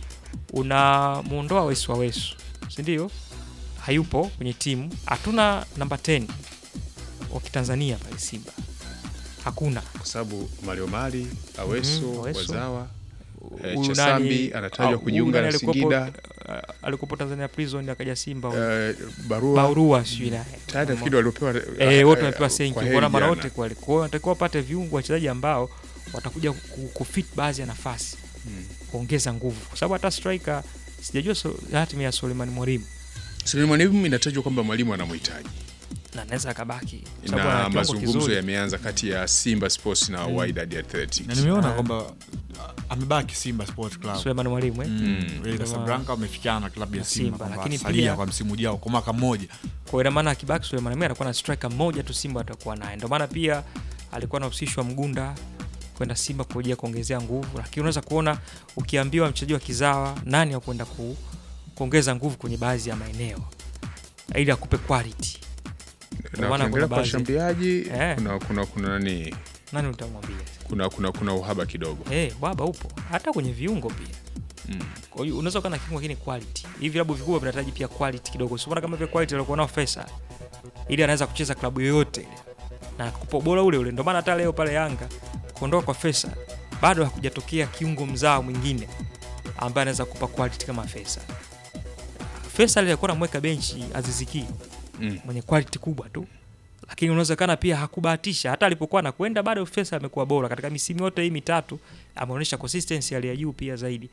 unamuondoa Wesu wa Wesu, si ndio? Hayupo kwenye timu, hatuna namba 10 wa kitanzania pale Simba hakuna. Kwa sababu Mario Mali, Aweso, Mhm, Aweso. Wazawa Eh, Huyu Chasambi nani- anatajwa au- kujiunga huyu na nani alikuwepo- Singida. uh, alikuwepo Tanzania Prison akaja Simba huyu. eh, barua Baurua sijui naye tayari nafikiri waliopewa eh, wote wamepewa senki kwa kwa heri mara jana. wote kweli. Kwa hiyo wanatakiwa wapate viungo wachezaji ambao watakuja ku- kufit baadhi ya nafasi Mm. kuongeza nguvu, kwa sababu hata striker sijajua so, hatima ya Suleiman Mwalimu Suleiman Mwalimu inatajwa kwamba mwalimu anamhitaji na anaweza akabaki kwa sababu ana na kiwango mazungumzo kizuri. yameanza kati ya Simba Sports na Wydad Athletics. na nimeona Ah. kwamba ah, amebaki Simba Sport Club Suleiman Mwalimu eh? Mm, ile Ndio Casablanca wamefikiana na klabu ya na Simba, Simba, kwamba lakini salia pia- kwa msimu ujao kwa mwaka mmoja. Kwa hiyo ina maana akibaki Suleiman Mwalimu anakuwa na striker mmoja tu Simba atakuwa naye. Ndio maana pia alikuwa anahusishwa Mgunda kwenda Simba kwa ajili ya kuongezea nguvu, lakini unaweza kuona ukiambiwa mchezaji wa kizawa nani wa kwenda ku, kuongeza nguvu kwenye baadhi ya maeneo ili akupe quality, Na maana ukiangalia kuna kwa baadhi- washambuliaji Eh. kuna kuna kuna nani nani utamwambia? kuna kuna kuna uhaba kidogo. Eh, baba upo hata kwenye viungo pia. Mm. Kwa hiyo unaweza kuwa na kiungo lakini quality. Hivi vilabu vikubwa vinahitaji pia quality kidogo. Sio kama vile quality alikuwa nao Faisal. Ili anaweza kucheza klabu yoyote ile. Na kupa ubora ule ule. Ndio maana hata leo pale Yanga kuondoka kwa Faisal bado hakujatokea kiungo mzao mwingine ambaye anaweza kupa quality kama Faisal. Faisal alikuwa anamweka benchi Aziziki Mm. mwenye quality kubwa tu. Lakini unawezekana pia hakubahatisha hata alipokuwa anakwenda bado Faisal amekuwa bora katika misimu yote hii mitatu ameonyesha consistency hali ya juu pia zaidi. Kwa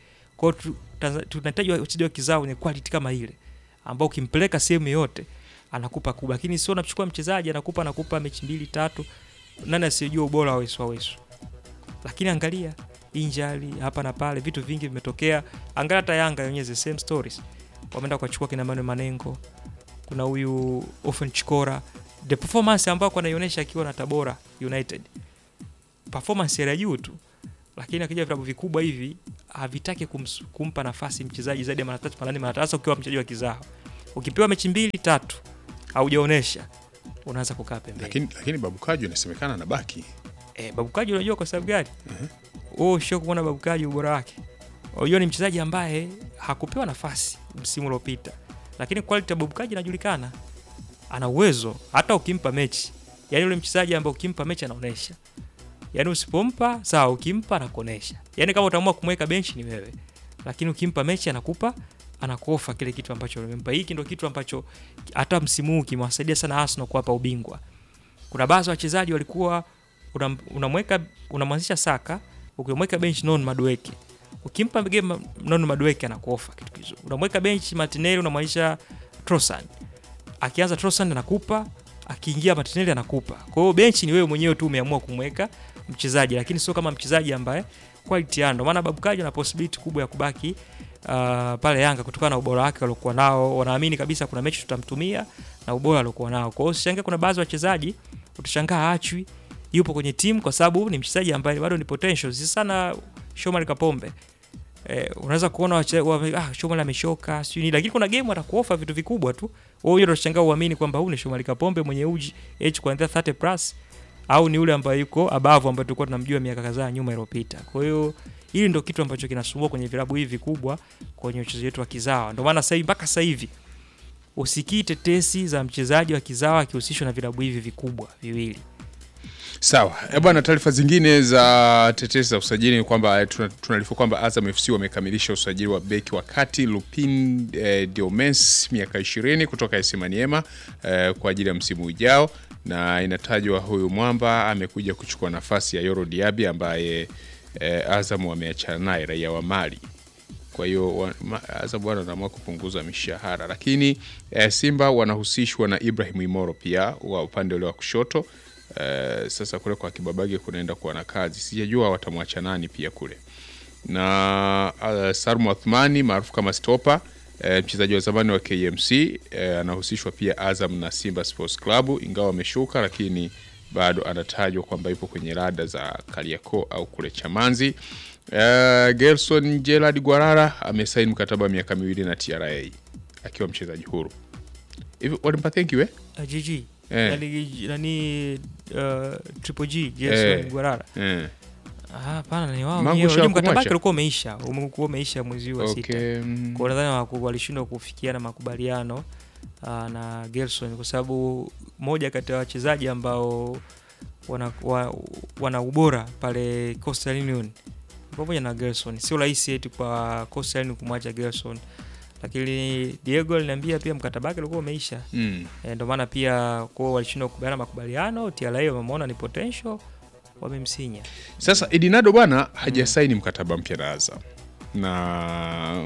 Kwa hiyo tu- Tanza- tunahitaji wachezaji wa kizao wenye quality kama ile ambao ukimpeleka sehemu yote anakupa kubwa, lakini sio unachukua mchezaji anakupa anakupa mechi mbili tatu, nani asiyejua ubora wa Wesu wa Wesu. Lakini angalia injali hapa na pale, vitu vingi vimetokea. Angalia hata Yanga yenyewe the same stories, wameenda kuwachukua kina Manuel Manengo, kuna huyu Ofen Chikora, the performance ambayo anaionyesha akiwa na Tabora United, performance ya juu tu, lakini akija vilabu vikubwa hivi havitaki kums- kumpa nafasi mchezaji zaidi ya mara tatu mara nne mara tatu, hasa ukiwa mchezaji wa kizao. Ukipewa mechi mbili tatu haujaonesha, unaanza kukaa pembeni. Lakini, lakini Babu Kaju inasemekana anabaki. Eh, Babukaji unajua kwa sababu gani? Wewe usho kuona Babukaji ubora wake. Unajua ni mchezaji ambaye hakupewa nafasi msimu uliopita. Lakini quality ya Babukaji inajulikana. Ana uwezo hata ukimpa mechi. Yaani yule mchezaji ambaye ukimpa mechi anaonesha. Yaani usipompa sawa, ukimpa anakuonesha. Yaani kama utaamua kumweka benchi ni wewe. Lakini ukimpa mechi anakupa anakuofa kile kitu ambacho umempa. Hiki ndio kitu ambacho hata msimu huu kimewasaidia sana Arsenal kuwapa ubingwa. Kuna baadhi ya wachezaji walikuwa unam- unamweka unamwanzisha Saka, ukimweka bench non Madueke, ukimpa game non Madueke anakuofa kitu kizuri. Unamweka bench Martinelli, unamwanzisha Trossard, akianza Trossard anakupa, akiingia Martinelli anakupa. Kwa hiyo benchi ni wewe mwenyewe tu umeamua kumweka mchezaji, lakini sio kama mchezaji ambaye quality yake. Ndio maana Babukaji ana possibility kubwa ya kubaki uh, pale Yanga kutokana na ubora wake waliokuwa nao. Wanaamini kabisa kuna mechi tutamtumia na ubora aliokuwa nao. Kwa hiyo usishangae, kuna baadhi ya wachezaji utashangaa achwi yupo kwenye timu kwa sababu ni mchezaji ambaye bado ni potential, si sana Shomari Kapombe. Eh, unaweza kuona wache, wa, ah, Shomari ameshoka sijui nini, lakini kuna game atakuofa vitu vikubwa tu. Wewe ndio utashangaa uamini kwamba huyu ni Shomari Kapombe mwenye uji age kuanzia 30 plus au ni yule ambaye yuko above ambaye tulikuwa tunamjua miaka kadhaa nyuma iliyopita. Kwa hiyo hili ndio kitu ambacho kinasumbua kwenye vilabu hivi vikubwa kwenye uchezaji wetu wa kizawa. Ndio maana sasa hivi mpaka sasa hivi usikii tetesi za mchezaji wa kizawa akihusishwa na vilabu hivi vikubwa viwili. Sawa e bwana, taarifa zingine za tetesi za usajili ni kwamba eh, tuna- tunaarifu kwamba Azam FC wamekamilisha usajili wa beki wa kati Lupin eh, Diomes miaka 20 kutoka AS Maniema eh, kwa ajili ya msimu ujao, na inatajwa huyu mwamba amekuja kuchukua nafasi ya Yoro Diaby ambaye eh, Azam wameachana naye, raia wa Mali. Kwa hiyo wa- ma- Azam bwana wanaamua kupunguza mishahara, lakini eh, Simba wanahusishwa na Ibrahim Imoro pia wa upande ule wa kushoto. Eh, sasa kule kwa Kibabage kunaenda kuwa na kazi, sijajua watamwacha nani pia kule na uh, Sarmu Athmani maarufu kama Stopa eh, mchezaji wa zamani wa KMC eh, anahusishwa pia Azam na Simba Sports Club, ingawa ameshuka, lakini bado anatajwa kwamba yupo kwenye rada za Kariakoo au kule Chamanzi. Eh, Gerson Gerard Gwarara amesaini mkataba wa miaka miwili na TRA akiwa mchezaji huru. Hivi walimpatia kiwe? Uh, GG Eh. yani nani uh, Triple G Jason Eh. Guarara Eh. ah hapana ni wao Mangu wenyewe sha Unajua mkataba kumwacha? wake ulikuwa umeisha umekuwa umeisha mwezi huu wa sita Okay. mm. kwa nadhani waku- walishindwa kufikiana makubaliano uh, na Gerson kwa sababu moja kati ya wachezaji ambao wana, wa, wana ubora pale Coastal Union pamoja na Gerson sio rahisi eti kwa Coastal Union kumwacha Gerson lakini Diego aliniambia pia mkataba wake ulikuwa umeisha Mm. E, ndio maana pia kwao walishindwa kukubaliana makubaliano. TRA wamemwona ni potential, wamemsinya. Sasa Edinado bwana hajasaini mkataba mpya na Azam na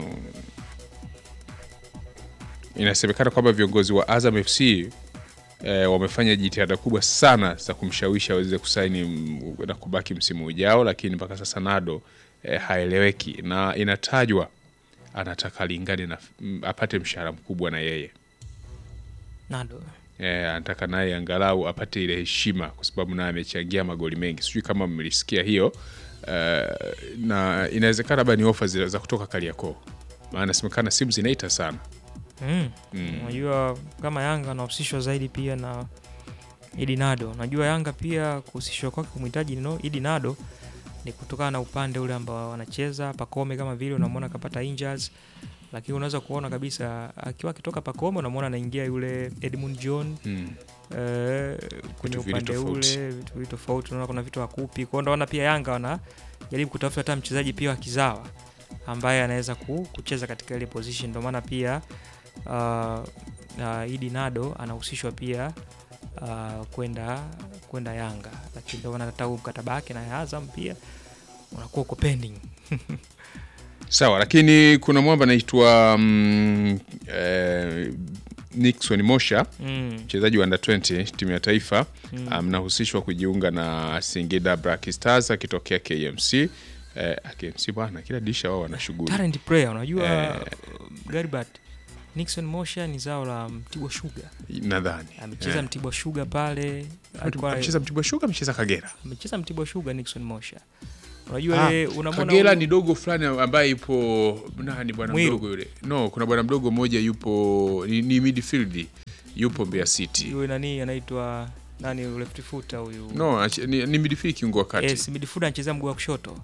inasemekana kwamba viongozi wa Azam FC eh, wamefanya jitihada kubwa sana za kumshawishi aweze kusaini mm, na kubaki msimu ujao, lakini mpaka sasa Nado eh, haeleweki na inatajwa anataka alingane na mm, apate mshahara mkubwa na yeye Nado Eh, anataka naye angalau apate ile heshima kwa sababu naye amechangia magoli mengi. Sijui kama mlisikia hiyo eh, na inawezekana labda ni ofa zile za kutoka Kariakoo, maana semekana simu zinaita sana. Mm. Mm. Unajua kama Yanga anahusishwa zaidi pia na Idi Nado. Najua Yanga pia kuhusishwa kwake kumhitaji no Idi Nado ni kutokana na upande ule ambao wanacheza Pakome, kama vile unamwona kapata injuries, lakini unaweza kuona kabisa akiwa akitoka Pakome unamwona anaingia yule Edmund John Mm. eh, kwenye Vitu vili upande tofauti. ule vitu vili tofauti, unaona kuna vitu hakupi kwao. Ndio maana pia Yanga wanajaribu kutafuta hata mchezaji pia wa kizawa ambaye anaweza ku, kucheza katika ile position. Ndio maana pia uh, uh, Idi Nado anahusishwa pia uh, kwenda kwenda Yanga, lakini ndio maana hata huu mkataba wake na Azam pia unakuwa uko pending. Sawa, lakini kuna mwamba anaitwa mm, eh, Nixon Mosha Mm. mchezaji wa under 20 timu ya taifa mnahusishwa kujiunga na Singida Black Stars akitokea KMC. Eh, KMC bwana, kila dirisha wao wana shughuli. Talent player unajua Eh. uh, Garibert Nixon Mosha ni zao la Mtibwa Sugar. Nadhani Amecheza Eh. Mtibwa Sugar pale. Alikuwa amecheza Mtibwa Sugar, amecheza Kagera. amecheza Mtibwa Sugar Nixon Mosha. Unajua ile unamwona Kagera huyu- ni dogo fulani ambaye yupo nani, bwana Mwiru. mdogo yule. No, kuna bwana mdogo mmoja yupo ni, ni midfield yupo Mbeya City. yule nani anaitwa nani left footer huyu. No, ach- ni, ni midfield kiungo wa kati. Yes, midfielder anachezea mguu wa kushoto.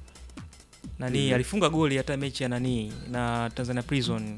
Nani alifunga goli hata mechi ya nani na Tanzania Prison.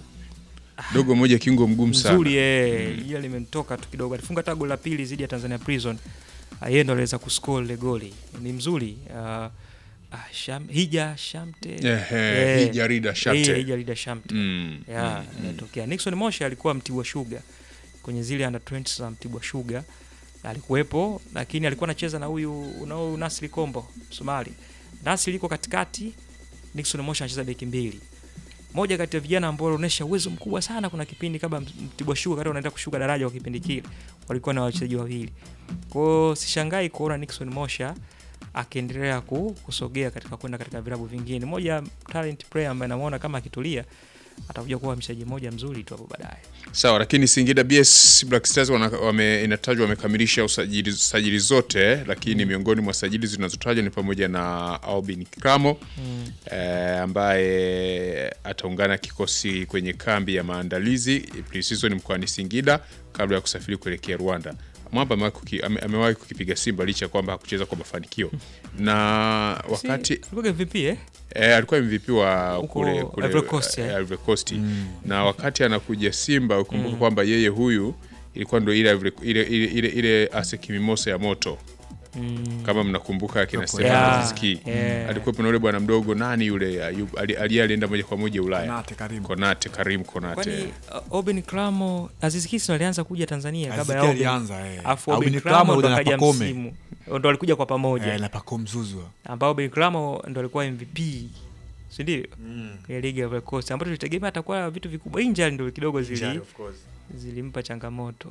Dogo mmoja kiungo mgumu sana. Nzuri eh, ile limemtoka tu kidogo. Alifunga hata goli la pili dhidi ya Tanzania Prison. Ah, Yeye ndo aliweza kuscore ile goli. Ni mzuri. Ah, ah, Sham, Hija Shamte. Ehe, Eh, Hija Rida Shamte. Eh, Hija Rida Shamte. Mm. ya inatokea. Nixon Mosha alikuwa Mtibwa Sugar kwenye zile under 20 za Mtibwa Sugar alikuwepo, lakini alikuwa anacheza na huyu unao Nasri Kombo Somali. Nasri liko katikati, Nixon Mosha anacheza beki mbili. Moja kati ya vijana ambao walionyesha uwezo mkubwa sana, kuna kipindi kabla Mtibwa Sugar kati wanaenda kushuka daraja kwa kipindi kile, walikuwa na wachezaji wawili. Kwa hiyo sishangai kuona Nixon Mosha akiendelea ku, kusogea katika kwenda katika vilabu vingine. Moja talent player ambaye namuona kama akitulia atakuja kuwa mchezaji mmoja mzuri tu hapo baadaye. Sawa, lakini Singida BS Black Stars wana, wame, inatajwa wamekamilisha usajili, sajili zote, lakini miongoni mwa sajili zinazotajwa ni pamoja na Albin Kramo Mm. eh, ambaye ataungana kikosi kwenye kambi ya maandalizi pre-season mkoani Singida kabla ya kusafiri kuelekea Rwanda. Mwamba amewahi kuki- ame- amewahi kukipiga Simba licha ya kwamba hakucheza kwa mafanikio na wakati si, alikuwa MVP eh? E, alikuwa MVP wa Huko kule, kule Ivory Coast, eh? eh, Ivory Coast. Na wakati anakuja Simba ukumbuka kwamba yeye huyu ilikuwa ndo ile Ivory- ile ile ile, ile ASEC Mimosa ya moto Mm. kama mnakumbuka akina Yeah, Stefan Aziski yeah. alikuwa na yule bwana mdogo nani yule Ayub- ali- ali- alienda moja kwa moja Ulaya Konate karibu. Konate Karim Konate Kwani uh, Oben Kramo Aziz Ki ndo alianza kuja Tanzania kabla ya Azikia Oben. alianza eh. Alafu Albin Oben Kramo Kramo ndo pamoja na akaja Pacome. msimu. Ndo walikuja kwa pamoja. Eh, na Pacome Zouzoua. ambao Oben Kramo ndo alikuwa MVP. Si ndio? Kwenye ligi ya Ivory Coast ambapo tulitegemea atakuwa vitu vikubwa. Injury ndo kidogo zili Injury, of course. zilimpa changamoto.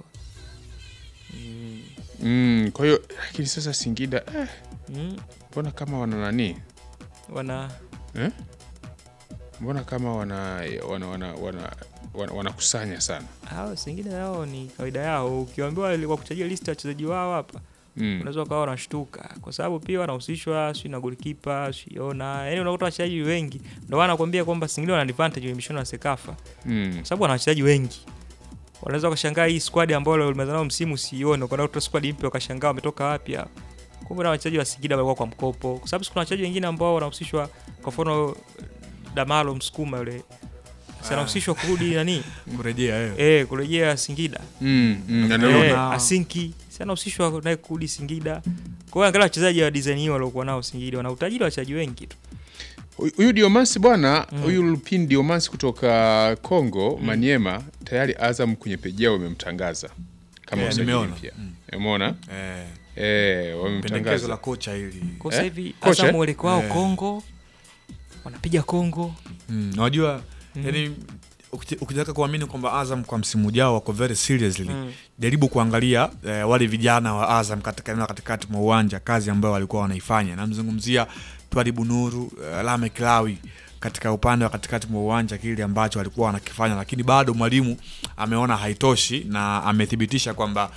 Mm. mm, kwa hiyo lakini sasa Singida eh, Mm. mbona kama wana nani Wana eh? mbona kama wana wana wana wana wana- wanakusanya sana hao Singida yao ni kawaida yao. Ukiambiwa wa kuchajia list ya wachezaji wao hapa mm. unaweza ukawa unashtuka kwa sababu pia wanahusishwa si na golikipa siona, yani unakuta wachezaji wengi, ndio maana nakwambia kwamba Singida wana advantage kwenye michuano ya Sekafa Mm. kwa sababu wana wachezaji wengi. Wanaweza wakashangaa hii squad ambayo walimaliza nao msimu sione, ukaona squad mpya wakashangaa wametoka wapi hapa. Kumbe na wachezaji wa Singida walikuwa kwa mkopo, kwa sababu kuna wachezaji wengine ambao wanahusishwa, kwa mfano Damalo Msukuma yule si anahusishwa kurudi nani kurejea eh. eh, kurejea Singida Mm, mm, na Eh, ndio- eh, na- Asinki si anahusishwa naye kurudi Singida. Kwa hiyo angalia wachezaji wa design hiyo waliokuwa nao Singida, wana utajiri wa wachezaji wengi tu. Huyu Diomansi bwana, Mm. huyu Lupin Diomansi kutoka Kongo Maniema, tayari Azam kwenye peji yao wamemtangaza kama Eh, usajili nimeona. mpya. Mm. Umeona? Eh, Eh, pendekezo wamemtangaza. la kocha hili Kwa sasa Eh? hivi Kocha, Azam eh? mwelekeo wao Eh. Kongo, wanapiga Kongo. Mm, unajua Mm. yani ukiti- ukitaka kuamini kwamba Azam kwa msimu ujao wako very seriously Mm. jaribu kuangalia eh, wale vijana wa Azam katika eneo la katikati mwa uwanja, kazi ambayo walikuwa wanaifanya. Namzungumzia Twalibu Nuru, eh, Lame Kilawi katika upande wa katikati mwa uwanja, kile ambacho walikuwa wanakifanya, lakini bado mwalimu ameona haitoshi na amethibitisha kwamba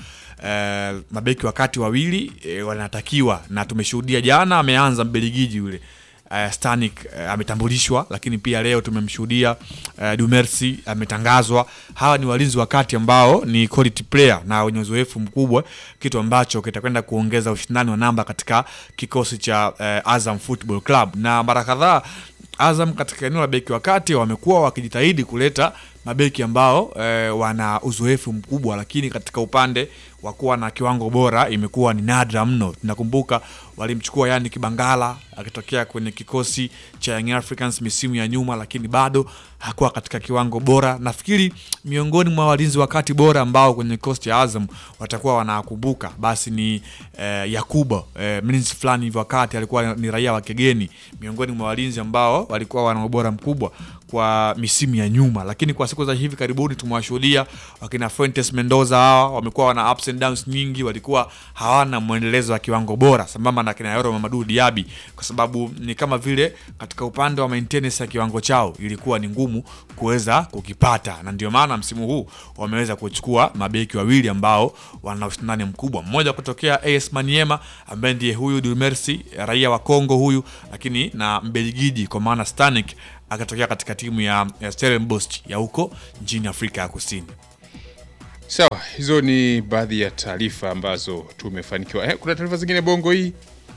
eh, mabeki wakati wawili eh, wanatakiwa, na tumeshuhudia jana ameanza Mbeligiji yule uh, Stanik uh, ametambulishwa, lakini pia leo tumemshuhudia uh, Dumersi ametangazwa. Hawa ni walinzi wa kati ambao ni quality player na wenye uzoefu mkubwa, kitu ambacho kitakwenda kuongeza ushindani wa namba katika kikosi cha uh, Azam Football Club. Na mara kadhaa Azam katika eneo la beki wa kati wamekuwa wakijitahidi kuleta mabeki ambao eh, wana uzoefu mkubwa, lakini katika upande wa kuwa na kiwango bora imekuwa ni nadra mno. Tunakumbuka walimchukua yani Kibangala akitokea kwenye kikosi cha Young Africans misimu ya nyuma, lakini bado hakuwa katika kiwango bora. Nafikiri miongoni mwa walinzi wa kati bora ambao kwenye kikosi cha Azam watakuwa wanakumbuka basi ni eh, Yakuba eh, mlinzi fulani hivi wakati alikuwa ni raia wa kigeni, miongoni mwa walinzi ambao walikuwa wana ubora mkubwa kwa misimu ya nyuma, lakini kwa siku za hivi karibuni tumewashuhudia wakina Fuentes Mendoza hawa wamekuwa wana ups and downs nyingi, walikuwa hawana mwendelezo wa kiwango bora, sambamba na kina Yoro Mamadou Diaby, kwa sababu ni kama vile katika upande wa maintenance ya kiwango chao ilikuwa ni ngumu kuweza kukipata, na ndio maana msimu huu wameweza kuchukua mabeki wawili ambao wana ushindani mkubwa, mmoja kutokea AS Maniema ambaye ndiye huyu Dumersi raia wa Kongo huyu, lakini na Mbelgiji kwa maana Stanik akatokea katika timu ya, ya Stellenbosch ya huko nchini Afrika ya Kusini. Sawa, hizo ni baadhi ya taarifa ambazo tumefanikiwa. Eh, kuna taarifa zingine bongo hii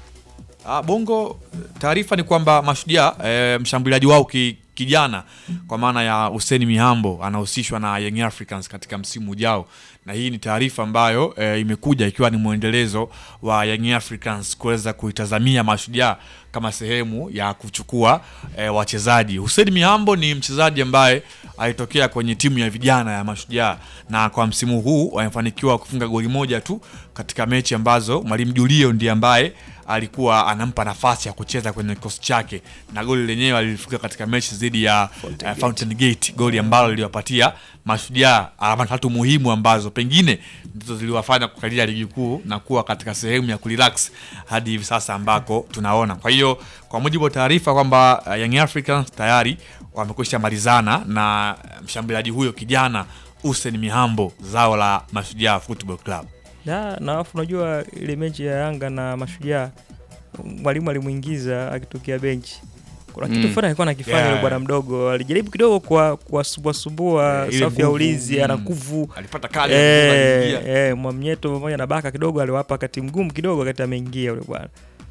Ah, Bongo, taarifa ni kwamba Mashujaa e, mshambuliaji wao ki, kijana kwa maana ya Hussein Mihambo anahusishwa na Young Africans katika msimu ujao, na hii ni taarifa ambayo e, imekuja ikiwa ni mwendelezo wa Young Africans kuweza kuitazamia Mashujaa kama sehemu ya kuchukua e, wachezaji. Hussein Mihambo ni mchezaji ambaye alitokea kwenye timu ya vijana ya Mashujaa na kwa msimu huu wamefanikiwa kufunga goli moja tu katika mechi ambazo Mwalimu Julio ndiye ambaye alikuwa anampa nafasi ya kucheza kwenye kikosi chake, na goli lenyewe alilifunga katika mechi dhidi ya Fountain, uh, Fountain Gate, goli ambalo liliwapatia Mashujaa alama tatu muhimu ambazo pengine ndizo ziliwafanya kukalia ligi kuu na kuwa katika sehemu ya kurelax hadi hivi sasa ambako tunaona. Kwa hiyo kwa mujibu wa taarifa kwamba uh, Young Africans tayari wamekwisha malizana na mshambuliaji huyo kijana Hussein Mihambo, zao la Mashujaa Football Club. na na alafu unajua ile mechi ya Yanga na Mashujaa mwalimu alimuingiza akitokea benchi. Kuna kitu Mm. fulani alikuwa anakifanya Yeah. yule bwana mdogo, alijaribu kidogo kwa kuwasumbua sumbua Eh, ile safu ya nguvu, ulinzi, mm. ana nguvu Alipata kali eh, aliingia. eh, Mwamnyeto pamoja na Baka kidogo aliwapa wakati mgumu kidogo wakati ameingia yule bwana.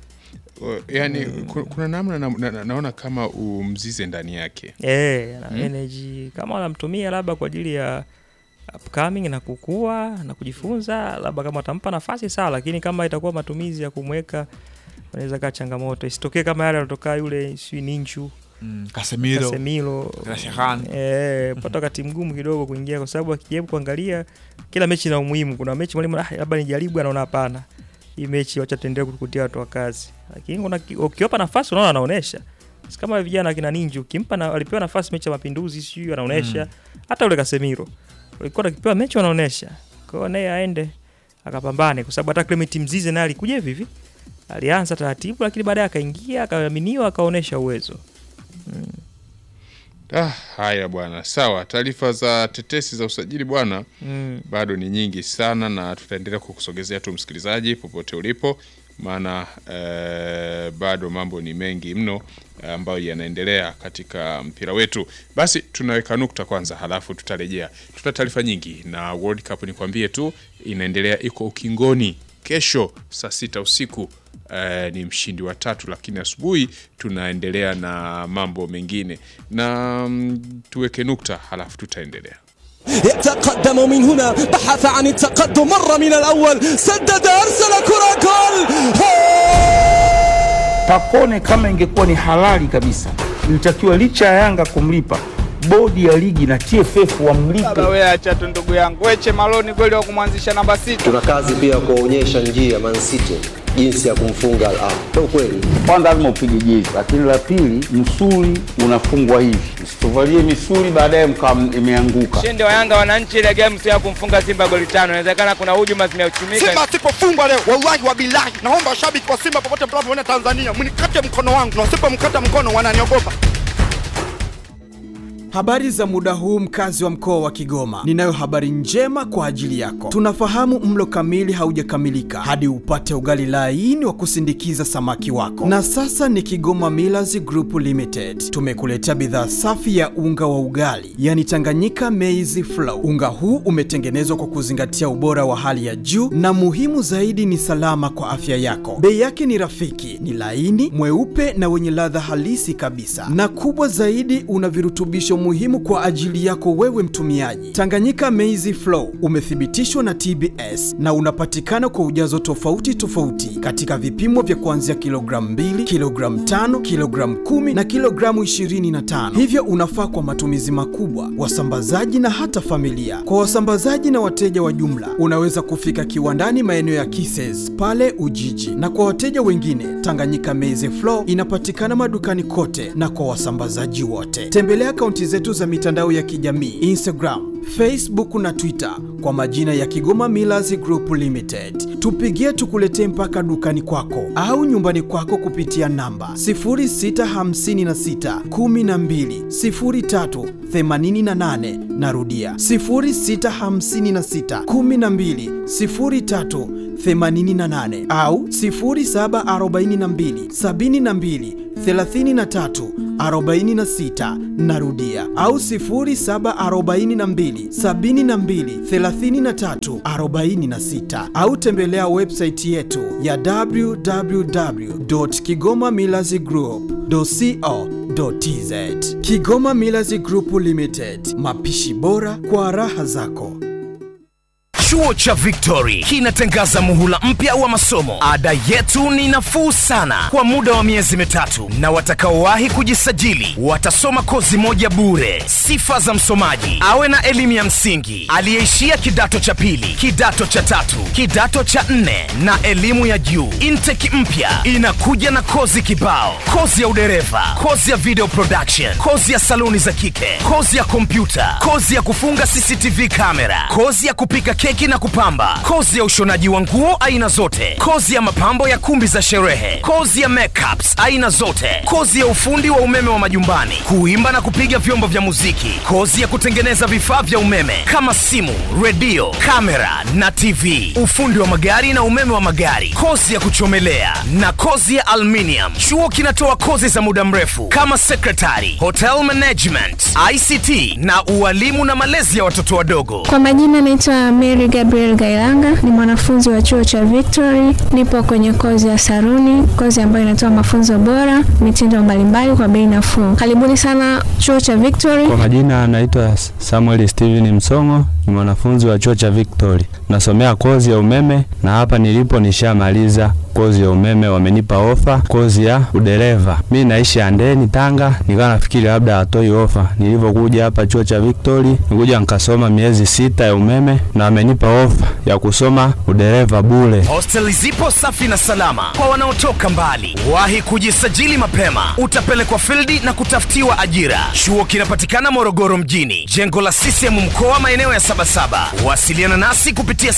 Uh, yani ku- kuna namna na, na, na, naona kama umzize ndani yake Eh, ana Mm. energy kama wanamtumia labda kwa ajili ya upcoming na kukua na kujifunza, labda kama watampa nafasi sawa, lakini kama itakuwa matumizi ya kumweka unaweza kaa changamoto, isitokee kama yale anatoka yule sijui Ninchu Mm, Casemiro, Casemiro Rashahan. eh, pata wakati mgumu kidogo kuingia, kwa sababu akijaribu kuangalia kila mechi ina umuhimu. Kuna mechi mwalimu ah, labda nijaribu, anaona hapana, hii mechi wacha tuendelee kukutia watu wa kazi, lakini kuna ki- ukiwapa nafasi unaona anaonesha Si kama vijana kina Ninju ukimpa na, alipewa nafasi mechi ya Mapinduzi sijui anaonesha hata ule Casemiro ulikuwa akipewa mechi anaonesha. Kwa hiyo naye aende akapambane, kwa sababu hata Clement Mzize naye alikuja hivi hivi, alianza taratibu, lakini baadaye akaingia akaaminiwa, akaonesha uwezo. ah, haya bwana sawa taarifa za tetesi za usajili bwana Mm. bado ni nyingi sana na tutaendelea kukusogezea tu msikilizaji popote ulipo maana eh, bado mambo ni mengi mno eh, ambayo yanaendelea katika mpira wetu basi tunaweka nukta kwanza halafu tutarejea tuta taarifa nyingi na World Cup nikwambie tu inaendelea iko ukingoni kesho saa sita usiku eh, ni mshindi wa tatu lakini asubuhi tunaendelea na mambo mengine na mm, tuweke nukta halafu tutaendelea يتقدم من هنا بحث عن التقدم مر من الأول سدد أرسل كرة جول Pacone kama ingekuwa ni halali kabisa, ilitakiwa licha ya Yanga kumlipa, bodi ya ligi na TFF wamlipe. Baba wewe acha tu ndugu yangu. Weche Maloni kweli wa kumwanzisha namba sita. tuna kazi pia ya kuwaonyesha njia Man City jinsi ya kumfunga Al Ahly. Ndio kweli. Kwanza lazima upige jezi, lakini la pili, msuli unafungwa hivi, msituvalie misuli baadaye mkawa imeanguka. Ushindi wa Yanga wananchi ile game sio ya kumfunga Simba goli tano. Inawezekana kuna hujuma zimeuchumika. Simba asipofungwa leo, wallahi wa bilahi, naomba washabiki wa Simba popote mnapoona Tanzania mnikate mkono wangu, na wasipomkata mkono wananiogopa. Habari za muda huu mkazi wa mkoa wa Kigoma. Ninayo habari njema kwa ajili yako. Tunafahamu mlo kamili haujakamilika hadi upate ugali laini wa kusindikiza samaki wako. Na sasa ni Kigoma Millers Group Limited. Tumekuletea bidhaa safi ya unga wa ugali, yani Tanganyika Maize Flour. Unga huu umetengenezwa kwa kuzingatia ubora wa hali ya juu na muhimu zaidi ni salama kwa afya yako. Bei yake ni rafiki, ni laini, mweupe na wenye ladha halisi kabisa. Na kubwa zaidi una virutubisho muhimu kwa ajili yako wewe mtumiaji. Tanganyika Maize Flour umethibitishwa na TBS na unapatikana kwa ujazo tofauti tofauti katika vipimo vya kuanzia kilogramu 2, kilogramu 5, kilogramu 10 na kilogramu 25. Hivyo unafaa kwa matumizi makubwa, wasambazaji na hata familia. Kwa wasambazaji na wateja wa jumla, unaweza kufika kiwandani maeneo ya Kises pale Ujiji, na kwa wateja wengine, Tanganyika Maize Flour inapatikana madukani kote na kwa wasambazaji wote. Tembelea akaunti zetu za mitandao ya kijamii Instagram, Facebook na Twitter kwa majina ya Kigoma Millers Group Limited. Tupigie tukuletee mpaka dukani kwako au nyumbani kwako kupitia namba 0656 12 03 88. Narudia 0656 12 03 88 au 0742 72 33 46 narudia au 0742 72 33 46 au tembelea website yetu ya www.kigomamillazgroup.co.tz Kigoma Millers Group Limited, mapishi bora kwa raha zako. Chuo cha Victory kinatangaza muhula mpya wa masomo. Ada yetu ni nafuu sana kwa muda wa miezi mitatu, na watakaowahi kujisajili watasoma kozi moja bure. Sifa za msomaji: awe na elimu ya msingi, aliyeishia kidato cha pili, kidato cha tatu, kidato cha nne na elimu ya juu. Intake mpya inakuja na kozi kibao: kozi ya udereva, kozi ya video production, kozi ya saluni za kike, kozi ya kompyuta, kozi ya kufunga CCTV kamera, kozi ya kupika keki na kupamba, kozi ya ushonaji wa nguo aina zote, kozi ya mapambo ya kumbi za sherehe, kozi ya makeups aina zote, kozi ya ufundi wa umeme wa majumbani, kuimba na kupiga vyombo vya muziki, kozi ya kutengeneza vifaa vya umeme kama simu, redio, kamera na TV, ufundi wa magari na umeme wa magari, kozi ya kuchomelea na kozi ya aluminium. Chuo kinatoa kozi za muda mrefu kama secretary, hotel management, ICT na ualimu na malezi ya watoto wadogo. Kwa majina naitwa Mary Gabriel Gailanga, ni mwanafunzi wa chuo cha Victory. Nipo kwenye kozi ya saruni, kozi ambayo inatoa mafunzo bora, mitindo mbalimbali kwa bei nafuu. Karibuni sana chuo cha Victory. Kwa majina anaitwa Samuel Steven Msongo, ni mwanafunzi wa chuo cha Victory, nasomea kozi ya umeme na hapa nilipo nishamaliza kozi ya umeme, wamenipa ofa kozi ya udereva. Mi naishi Andeni, Tanga, nikawa nafikiri labda hatoi ofa. Nilivyokuja hapa chuo cha Victory, nikuja nikasoma miezi sita ya umeme na wamenipa ofa ya kusoma udereva bure. Hosteli zipo safi na salama kwa wanaotoka mbali. Wahi kujisajili mapema, utapelekwa fildi na kutafutiwa ajira. Chuo kinapatikana Morogoro mjini, jengo la CCM mkoa, maeneo ya Sabasaba. Wasiliana nasi kupitia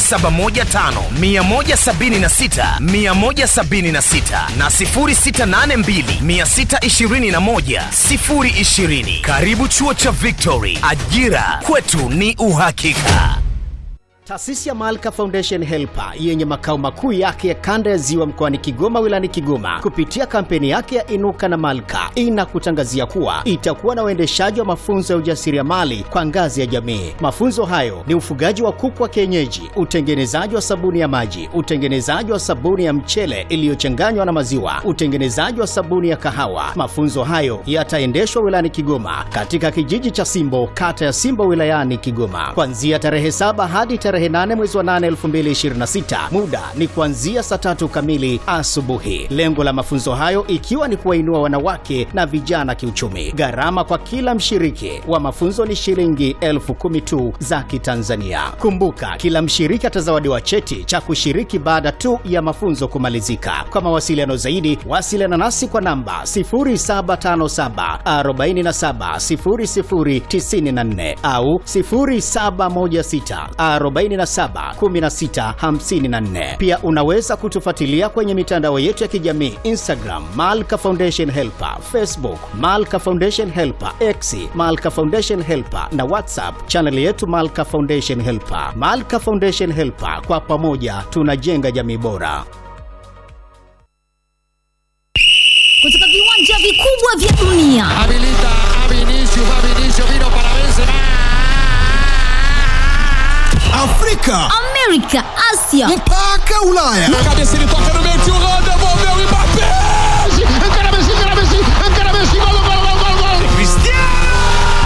0715 176 176 na 0682 621 020. Karibu chuo cha Victory, ajira kwetu ni uhakika. Taasisi ya Malka Foundation Helper yenye makao makuu yake ya kanda ya Ziwa mkoani Kigoma wilayani Kigoma kupitia kampeni yake ya Inuka na Malka inakutangazia kuwa itakuwa na uendeshaji wa mafunzo ya ujasiriamali kwa ngazi ya jamii. Mafunzo hayo ni ufugaji wa kuku wa kienyeji, utengenezaji wa sabuni ya maji, utengenezaji wa sabuni ya mchele iliyochanganywa na maziwa, utengenezaji wa sabuni ya kahawa. Mafunzo hayo yataendeshwa wilayani Kigoma katika kijiji cha Simbo, kata ya Simbo wilayani Kigoma kuanzia tarehe saba hadi tarehe 8 mwezi wa 8 2026. Muda ni kuanzia saa tatu kamili asubuhi. Lengo la mafunzo hayo ikiwa ni kuwainua wanawake na vijana kiuchumi. Gharama kwa kila mshiriki wa mafunzo ni shilingi elfu kumi tu za Kitanzania. Kumbuka, kila mshiriki atazawadiwa cheti cha kushiriki baada tu ya mafunzo kumalizika. Kwa mawasiliano zaidi, wasiliana nasi kwa namba 0757 47 0094 au 0716 47 16 54. Pia unaweza kutufuatilia kwenye mitandao yetu ya kijamii Instagram Malka Foundation Helper, Facebook Malka Foundation Helper, X Malka Foundation Helper na WhatsApp chaneli yetu Malka Foundation Helper. Malka Foundation Helper, kwa pamoja tunajenga jamii bora. kutoka viwanja vikubwa vya dunia Afrika, Amerika, Asia mpaka Ulaya. Cabeça ele toca no meio, tio Rô, devolveu e Mbappé! Encara Messi, encara Messi, encara Messi, gol, gol, gol, gol, gol!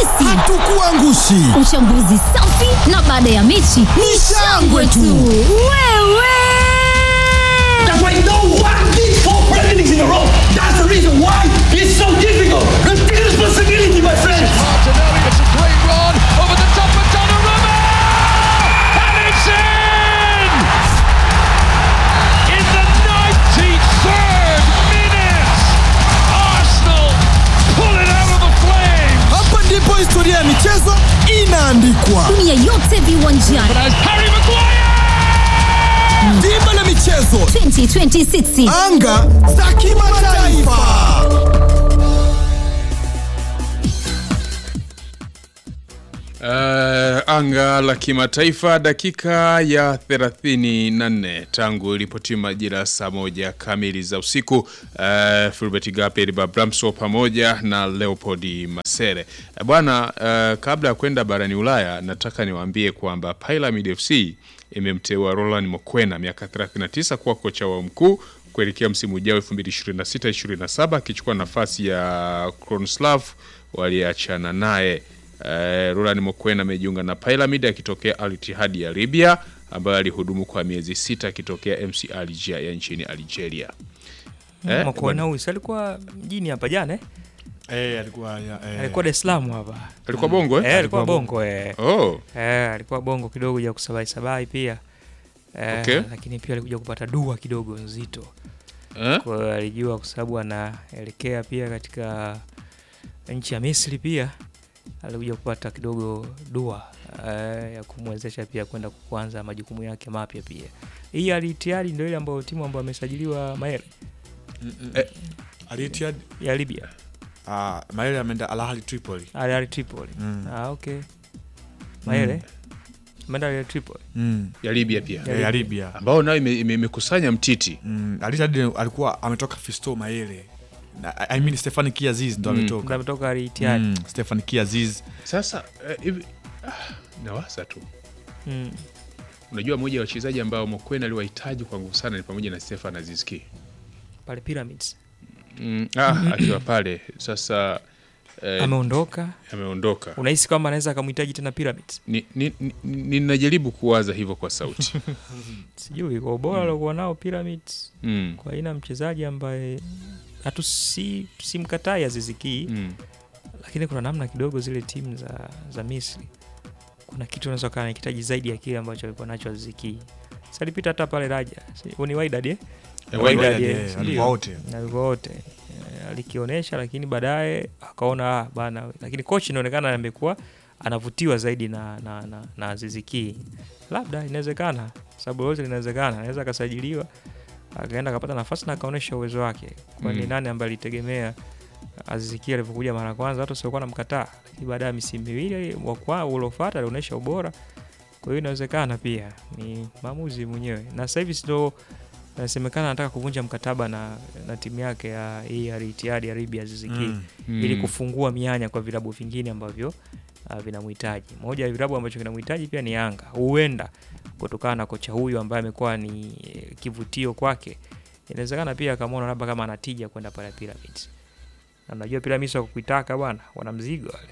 sisi hatukuangushi. Uchambuzi safi na baada ya mechi ni shangwe tu. Wewe That's why no one did four presidents in a row. That's the reason why it's so difficult. Take responsibility, my friends. Martinelli, it's a great run over the top of Donnarumma, and it's in in the 93rd minute. Arsenal pull it out of the flames. Hapa ndipo historia ya michezo inaandikwa. dunia yote viwanjani. Harry Maguire. Dimba la michezo 2026 anga za kimataifa. Uh, anga la kimataifa dakika ya 34 tangu ilipotima majira saa moja kamili za usiku. Uh, Fulbert Gape Babramso pamoja na Leopold Masere. Uh, bwana uh, kabla ya kwenda barani Ulaya nataka niwaambie kwamba Pyramid FC imemteua Roland Mokwena miaka 39 kuwa kocha wao mkuu kuelekea msimu ujao 2026-27 akichukua nafasi ya Kronslav waliachana naye. Uh, Roland Mokwena amejiunga na Pyramid akitokea Al Ittihad ya Libya ambayo alihudumu kwa miezi sita akitokea MC Alger ya nchini Algeria. Eh, Makuona huyu si alikuwa mjini hapa jana eh? Eh, alikuwa ya, eh. alikuwa Dar es Salaam hapa. Alikuwa Bongo eh? Eh, alikuwa Alikuwa Bongo eh. Oh. Eh, alikuwa Bongo kidogo ya kusabai sabai pia. Eh, Okay. lakini pia alikuja kupata dua kidogo nzito. Eh? Kwa hiyo alijua kwa sababu anaelekea pia katika nchi ya Misri pia alikuja kupata kidogo dua eh, ya kumwezesha pia kwenda kuanza majukumu yake mapya pia. Hii alitiari ndio ile ambayo timu ambayo amesajiliwa Maele Eh, Al Ittihad ya Libya. Ah, Maele ameenda Al Ahly Tripoli. Al Ahly Tripoli. Mm. Ah, okay. Maele. Ameenda Al Ahly Tripoli. Mm. ya Libya pia Ya Libya. ambao nayo ime- ime- imekusanya mtiti Mm, Al Ittihad alikuwa ametoka Fisto Maele. Na, I mean Stefan Kiaziz ndo Mm. ametoka. Ndo ametoka Al Ittihad. Mm, Stefan Kiaziz. Sasa eh, hivi ah, nawasa tu Mm. unajua moja ya wachezaji ambao Mokwena aliwahitaji kwa nguvu sana ni pamoja na Stefan Azizki Pale Pyramids. mm, ah, akiwa pale sasa eh, Ameondoka. ameondoka Unahisi kwamba anaweza akamhitaji tena Pyramids? Ni- ni- ni- ninajaribu kuwaza hivyo kwa sauti Sijui kwa ubora aliokuwa nao Pyramids. Mm. Kwa aina ya mchezaji ambaye hatu si simkatai Aziz Ki Mm. lakini kuna namna kidogo zile timu za za Misri kuna kitu unaweza kuwa anahitaji zaidi ya kile ambacho alikuwa nacho Aziz Ki. Sasa alipita hata pale Raja. Si- Ni Wydad eh? Eh, Wydad, Wydad, eh, eh, si walikuwa ndio? wote. Na walikuwa wote. Eh, Alikionyesha lakini baadaye akaona ah, bana lakini coach inaonekana amekuwa anavutiwa zaidi na na na, na Aziz Ki. Labda inawezekana sababu yote linawezekana. Anaweza akasajiliwa akaenda akapata nafasi na akaonyesha uwezo wake. Kwani Mm. nani ambaye alitegemea Aziz Ki alivyokuja mara ya kwanza watu wasiokuwa namkataa, lakini baada ya misimu miwili wa kwa uliofuata alionyesha ubora. Kwa hiyo inawezekana pia ni maamuzi mwenyewe, na sasa hivi ndo nasemekana anataka kuvunja mkataba na, na timu yake ya hii Al Ittihad ya Libya Aziz Ki Mm. ili Mm. kufungua mianya kwa vilabu vingine ambavyo uh, vinamhitaji. Moja ya vilabu ambacho kinamhitaji pia ni Yanga, huenda kutokana na kocha huyu ambaye amekuwa ni eh, kivutio kwake, inawezekana pia akamwona labda kama anatija kwenda pale Pyramids. Na unajua Pyramids wa kuitaka bwana, wana mzigo wale.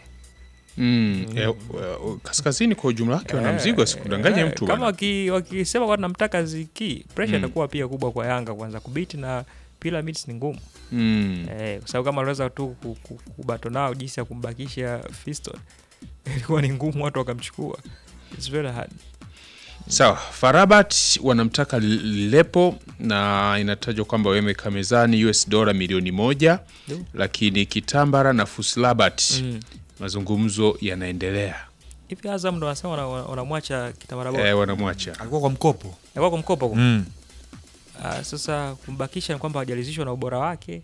Mm. Eh, eh, kaskazini kwa ujumla wake wana Eh, mzigo asikudanganye eh, mtu kama bwana. waki- wakisema kwa namtaka Ziki, pressure Mm. itakuwa pia kubwa kwa Yanga kuanza kubiti na Pyramids ni ngumu. Mm. Eh, kwa sababu kama aliweza tu ku- ku- kubato nao jinsi ya kumbakisha Fiston ilikuwa ni ngumu, watu wakamchukua. It's very hard. Sawa, Farabat wanamtaka Lepo na inatajwa kwamba wameweka mezani US dola milioni moja Ndio. lakini Kitambara na Fuslabat Mm. mazungumzo yanaendelea. Hivi Azam ndo wanasema wana- wana- wanamwacha Kitamara bora. Eh, wanamwacha. Alikuwa kwa mkopo. Alikuwa kwa mkopo kwa. Mm. Ah, sasa kumbakisha ni kwamba hajalizishwa na ubora wake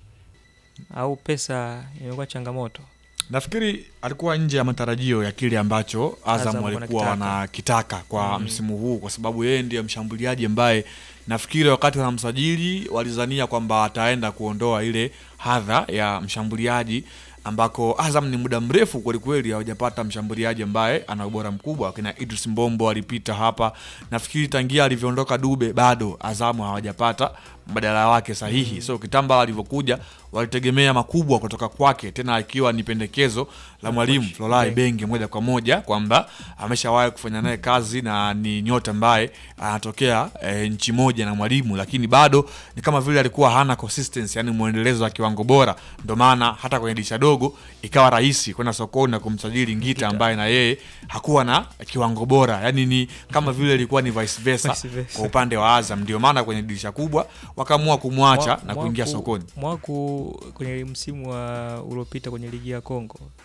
au pesa imekuwa changamoto. Nafikiri alikuwa nje ya matarajio ya kile ambacho Azam Azam walikuwa wanakitaka. wanakitaka kwa Mm. msimu huu, kwa sababu yeye ndiye mshambuliaji ambaye nafikiri wakati wanamsajili walizania kwamba ataenda kuondoa ile hadha ya mshambuliaji ambako Azam ni muda mrefu kwelikweli hawajapata mshambuliaji ambaye ana ubora mkubwa. Akina Idris Mbombo alipita hapa, nafikiri tangia alivyoondoka Dube bado Azamu hawajapata mbadala wake sahihi. So Kitambala alivyokuja walitegemea makubwa kutoka kwake, tena ikiwa ni pendekezo la mwalimu Florent Ibenge moja kwa moja kwamba ameshawahi kufanya naye kazi na ni nyota ambaye anatokea e, nchi moja na mwalimu, lakini bado ni kama vile alikuwa hana consistency, yani mwendelezo wa kiwango bora. Ndio maana hata kwenye dirisha dogo ikawa rahisi kwenda sokoni na kumsajili Ngita ambaye na yeye hakuwa na kiwango bora, yani ni kama vile ilikuwa ni vice versa, Vice versa. kwa upande wa Azam. Ndio maana kwenye dirisha kubwa wakaamua kumwacha Mwa- na kuingia Mwaku- sokoni. Mwaku kwenye msimu wa uliopita kwenye ligi ya Kongo